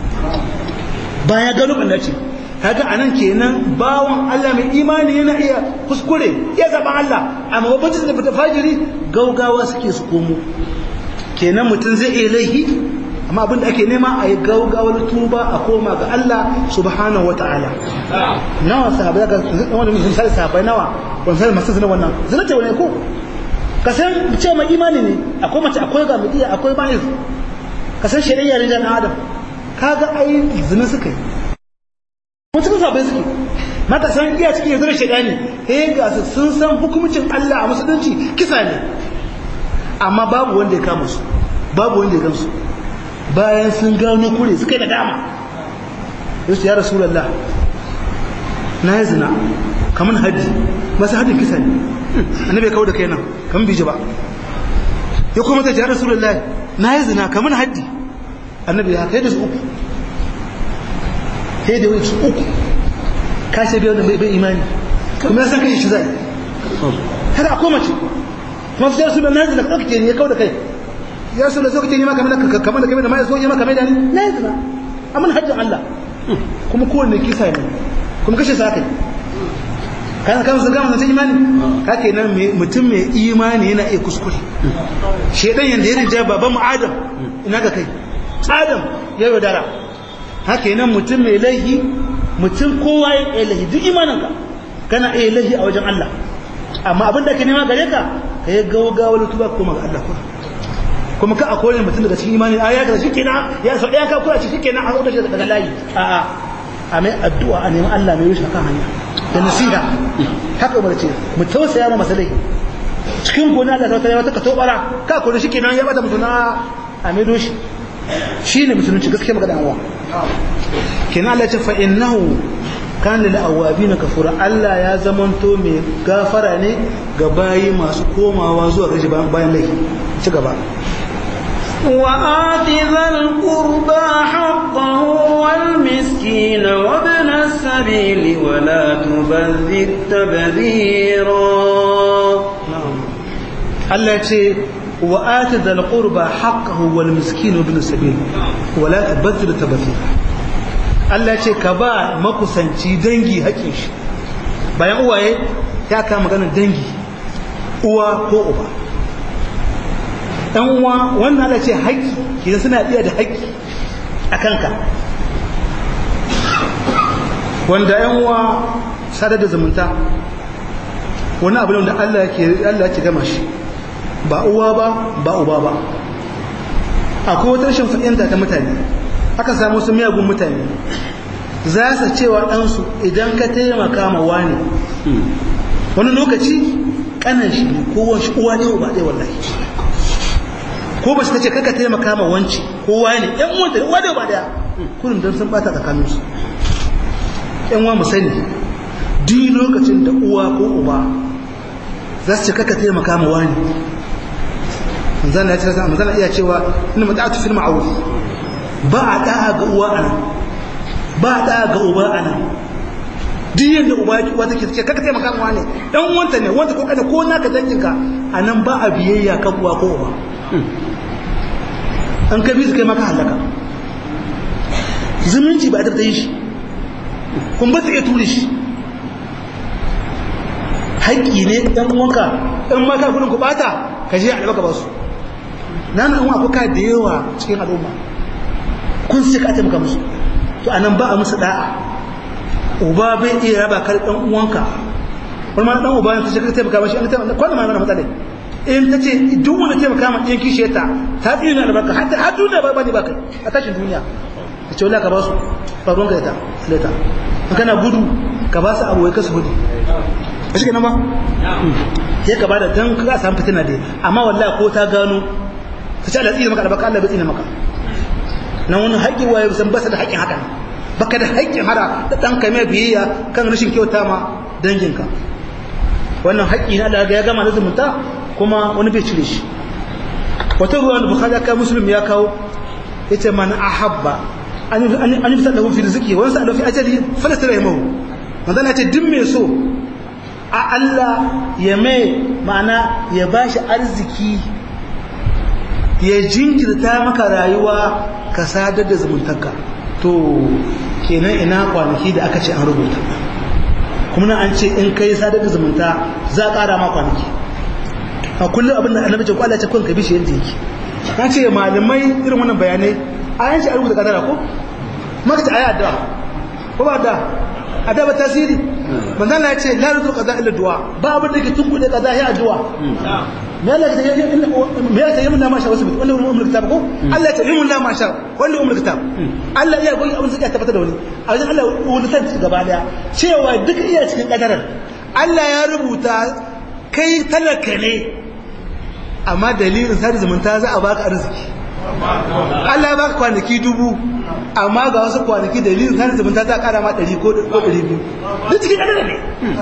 baya gano Allah ce kaga anan kenan bawon Allah mai imani yana iya kuskure ya zaba Allah amma babban da fita fajiri gaugawa suke su komo kenan mutum zai iya laihi amma abin da ake nema a yi gaugawar tuba a koma ga Allah subhanahu wataala nawa sahabbai ga wanda misali sahabbai nawa wani sai masu zina wannan zina ce wani ko ka san ce mai imani ne akwai mace akwai ga midiya akwai ma'is ka san shari'a ne da adam kaga ai zina suka yi mutum sabai suke maka san iya cikin yanzu da shaidani eh ga su sun san hukumcin Allah a musulunci kisa ne amma babu wanda ya kama su babu wanda ya gamsu bayan sun gano kure suka yi da dama yasu ya rasulullah na yi zina kamar hajji masu hajjin kisa ne annabi ya kawo da kai nan kamar biji ba ya kuma ta ya rasulullah na yi zina kamar hajji annabi ya kai da su uku sai da wani uku kashe biyar da bai imani kuma ya san kai shi zai kada a koma ce kuma su yarsu da na zina ɗauke ne ya kawo da kai ya su da so kake nema kamar da kamar da kamar da mai so yi maka mai da ni na yi zina amma hajjin Allah kuma kowanne kisa ne kuma kashe sa kai kana kan sun gama sun imani ka kenan mutum mai imani yana iya kuskure shedan yanda ya rinja baban mu Adam ina ga kai Adam ya yaudara haka nan mutum mai laihi mutum kowa ya yi laihi duk imaninka kana iya laihi a wajen Allah amma abin da ke nema gare ka ka yi gawagawar tuba kuma ga Allah kuma kuma ka a kore mutum daga cikin imani a ya ga shi kenan ya sau ɗaya ka kura shi kenan a sauƙa shi daga layi a'a a mai addu'a a neman Allah mai rushe kan hanya da nasiha haka umar ce mu tausaya ma masalai cikin gona Allah ta wata ka tobara ka kore shi kenan ya bata mutuna a mai doshi shi ne musulunci gaske magana awa kina Allah ce fa innahu kan lil awabin kafura Allah ya zamanto mai gafara ne ga bayi masu komawa zuwa gaji bayan laifi ci gaba وآت ذا القربى حقه والمسكين وابن السبيل ولا تبذر تبذيرا Allah ya ce wa ati dal qurba haqqahu wal miskin ibn sabil wa la tabdhir tabdhira Allah ya ce ka ba makusanci dangi haƙin shi bayan uwaye ya ka maganar dangi uwa ko uba dan uwa wannan Allah ya ce haƙi kidan suna iya da haƙi a kanka wanda yan uwa sadar da zumunta wani abu ne wanda Allah yake Allah yake gama shi ba uwa ba ba uba ba akwai wata rashin fahimta ta mutane aka samu su miyagun mutane za su cewa ɗansu idan ka taimaka ma wani wani lokaci kanan shi ko wani uwa ne ba ɗaya wallahi ko ba su ta ce kaka taimaka ma wanci ko wani ɗan uwanta uwa ne ba ɗaya kullum don sun bata tsakaninsu ɗan uwa mu sani duk lokacin da uwa ko uba za su ce kaka taimaka ma wani manzana ya ce manzana iya cewa ina mata'atu fil ma'ruf ba a da'a ga uwa ana ba a da'a ga uba ana duk yanda uba ya uwa take ce kaka taimaka ma wani dan wanta ne wanta ko kada ko naka danginka anan ba a biyayya kan uwa ko uba an ka bi su kai maka halaka zumunci ba a da yi shi kun ba ta iya ture shi haƙƙi ne ɗan uwanka ɗan maka kudin ku bata ka je albarka ba su na na uwa kuka da yawa cikin al'umma kun sai ka taimaka musu to anan ba a musu da'a uba bai iya raba kar ɗan uwanka wani ma ɗan uba ta ce ka taimaka mashi an taimaka kwanan ma mana matsala in ta ce duk wanda taimaka ma ɗiyan kishe ta ta tsiri na albarka har duniya ba ne ba kai a tashin duniya ta ce wala ka ba su ba ruwanka da ta sileta in kana gudu ka ba su abuwai ka su gudu ba shi nan ba ya ka bada dan ka samu fitina dai amma wallahi ko ta gano ta ce Allah tsina maka albaka Allah bai tsina maka nan wani haƙƙi waye san ba da haƙƙin haka baka da haƙƙin hada da dan kai mai biyayya kan rashin kyauta ma danginka wannan haƙƙi na Allah ya gama da zumunta kuma wani bai cire shi wata ruwan da bukhari ka muslim ya kawo yace man ahabba an an yi sallahu fi rizqi wa sallahu fi ajali falasta rahimahu manzo ce duk mai so a Allah ya mai ma'ana ya ba shi arziki ya jinkirta maka rayuwa ka sadar da zumuntarka to kenan ina kwanaki da aka ce an rubuta kuma an ce in kai sadar da zumunta za a ƙara ma kwanaki a kullum abin da annabi ce kwallon ce kun ka bishi yadda yake na ce malamai irin wannan bayanai a yanci a rubuta kadara ko maka ce a yi addu'a ko ba da adaba tasiri manzon Allah ya ce la ruzu qaza illa du'a ba abin da ke tunkuɗe qaza ya addu'a me Allah ya ce me ya ce yamin na masha wasu wanda umul kitab ko Allah ya ce yamin na masha wanda umul kitab Allah ya goyi abin da tabbata da wani a wajen Allah wani san gaba daya cewa duka iya cikin kadarar Allah ya rubuta kai talaka ne amma dalilin sadi zumunta za a baka arziki Allah ya baka kwanaki dubu amma ga wasu kwanaki dalilin sadi zumunta za a kara ma ɗari ko ɗari biyu duk cikin ɗanɗana ne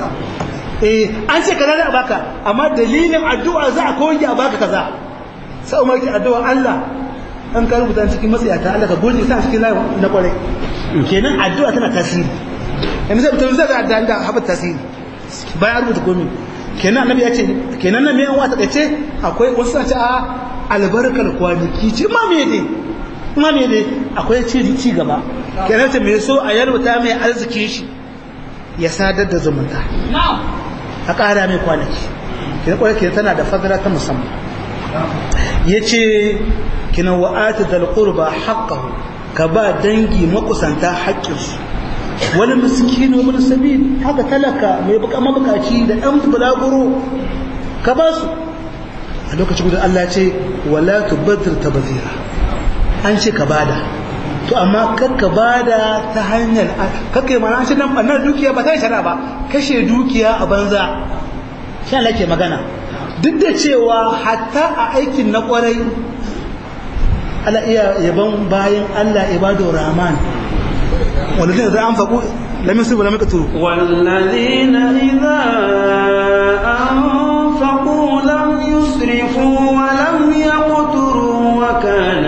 eh an ce kaza za a baka amma dalilin addu'a za a koyi a baka kaza sai umar ki addu'a Allah an ka rubuta cikin matsayata Allah ka goje sa cikin layi na kwarai kenan addu'a tana tasiri yanzu sai mutum zai da da haɓar tasiri bayan rubuta komai kenan annabi ya ce kenan nan mai wata kace akwai wasu ce a albarkar kwanaki ce ma me dai ma me dai akwai ci ci gaba kenan ta me so a yarwata mai arziki shi ya sadar da zumunta a ƙara mai kwanaki kenan kwarai kenan tana da fadala ta musamman yace kenan wa'ata dal qurba haqqahu ka ba dangi makusanta haƙƙinsu wani miskini wani sabil haka talaka mai buka mabukaci da ɗan bulaguro ka ba su a lokacin gudun Allah ce wala tubaddir tabazira an ce ka bada to amma kar ka bada ta hanyar kakkai mana an ce nan bannar dukiya ba ta yi shara ba kashe dukiya a banza shi Allah ke magana duk da cewa hatta a aikin na kwarai Allah iya yaban bayan Allah ibadu rahman والذين إذا أنفقوا لم يسرفوا ولم يقتروا والذين إذا أنفقوا لم يسرفوا ولم يقتروا وكان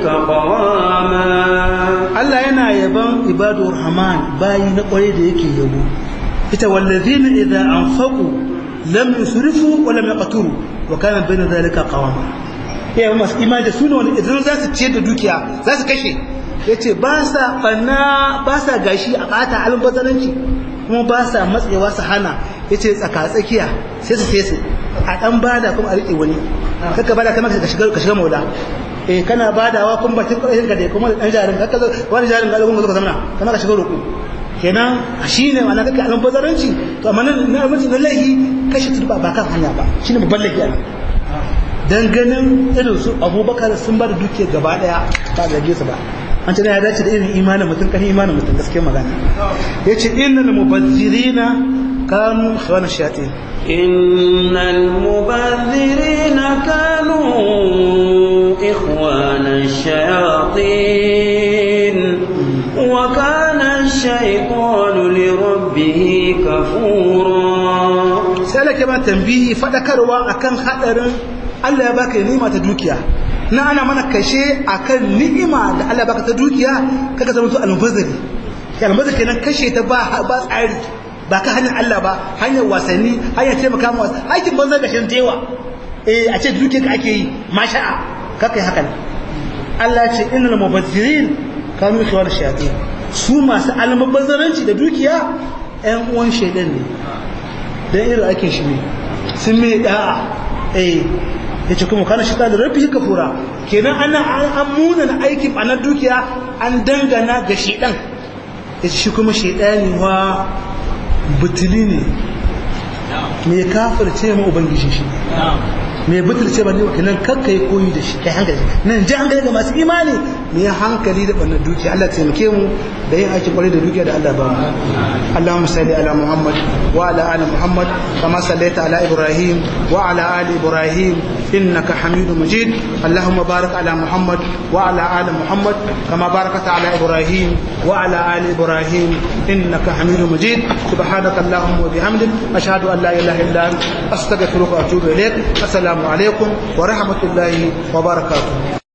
قواما Allah yana yaban ibadur rahman bayi na kwarai da yake yabo ita wallazina idza anfaqu lam yusrifu wa lam yaqturu wa kana bayna dhalika qawama ya masu imani da suna wani idan za su ciyar da dukiya za su kashe yace ba sa fanna ba sa gashi a bata albazaranci kuma ba sa matsewa su hana yace tsaka tsakiya sai su sai su a dan bada kuma a rike wani kaka bada kamar ka shiga ka shiga maula eh kana badawa kun bakin ƙarfin ka dai kuma dan jarin haka wani jarin ga gungun ka zamana kana ka shiga roƙo kenan shine ma'ana kake alan bazaranci to amma nan na mutum na lahi kashe turba ba kan hanya ba shine babban lahi ana dan ganin irin su Abubakar sun ba da duke gaba daya ba da su ba an ce ya dace da irin imanin mutum kan imanin mutum gaskiya magana yace innal mubazzirina kanu khawana shayatin إن المبذرين كانوا إخوان الشياطين وكان الشيطان لربه كفورا sai Allah ke ba tambihi fadakarwa akan hadarin Allah ya baka ni'ima ta dukiya na ana mana kashe akan ni'ima da Allah ya baka ta dukiya kaga zama to almubazari ya almubazari kenan kashe ta ba ba tsari ba ka hanyar Allah ba hanyar wasanni hanyar taimaka ma wasu aikin banza ga shan tewa eh a ce dukiya ka ake yi masha'a kakai haka ne Allah ya ce innal mubazzirin kanu ikhwan shayatin su masu almubazzaranci da dukiya ƴan uwan shaidan ne dan irin aikin shi ne sun mai da'a eh yace kuma kana shi da rabbi kafura kenan ana an muna aikin a dukiya an dangana ga shaidan yace shi kuma shaidani wa butuli ne mai kafirce ma ubangiji shi mai butulce ba ne wa kinan kakka yi koyi da shi kai hankali nan ji hankali ga masu imani mu yi hankali da ɓannar dukiya Allah taimake mu da yin aikin kwarai da dukiya da Allah ba mu Allahumma salli ala Muhammad wa ala ali Muhammad kama sallaita ala Ibrahim wa ala ali Ibrahim innaka Hamidu Majid Allahumma barik ala Muhammad wa ala ali Muhammad kama barakata ala Ibrahim wa ala ali Ibrahim innaka Hamidu Majid subhanaka Allahumma wa bihamdik ashhadu an la ilaha illa anta astaghfiruka wa atubu ilaik assalamu alaikum wa rahmatullahi wa barakatuh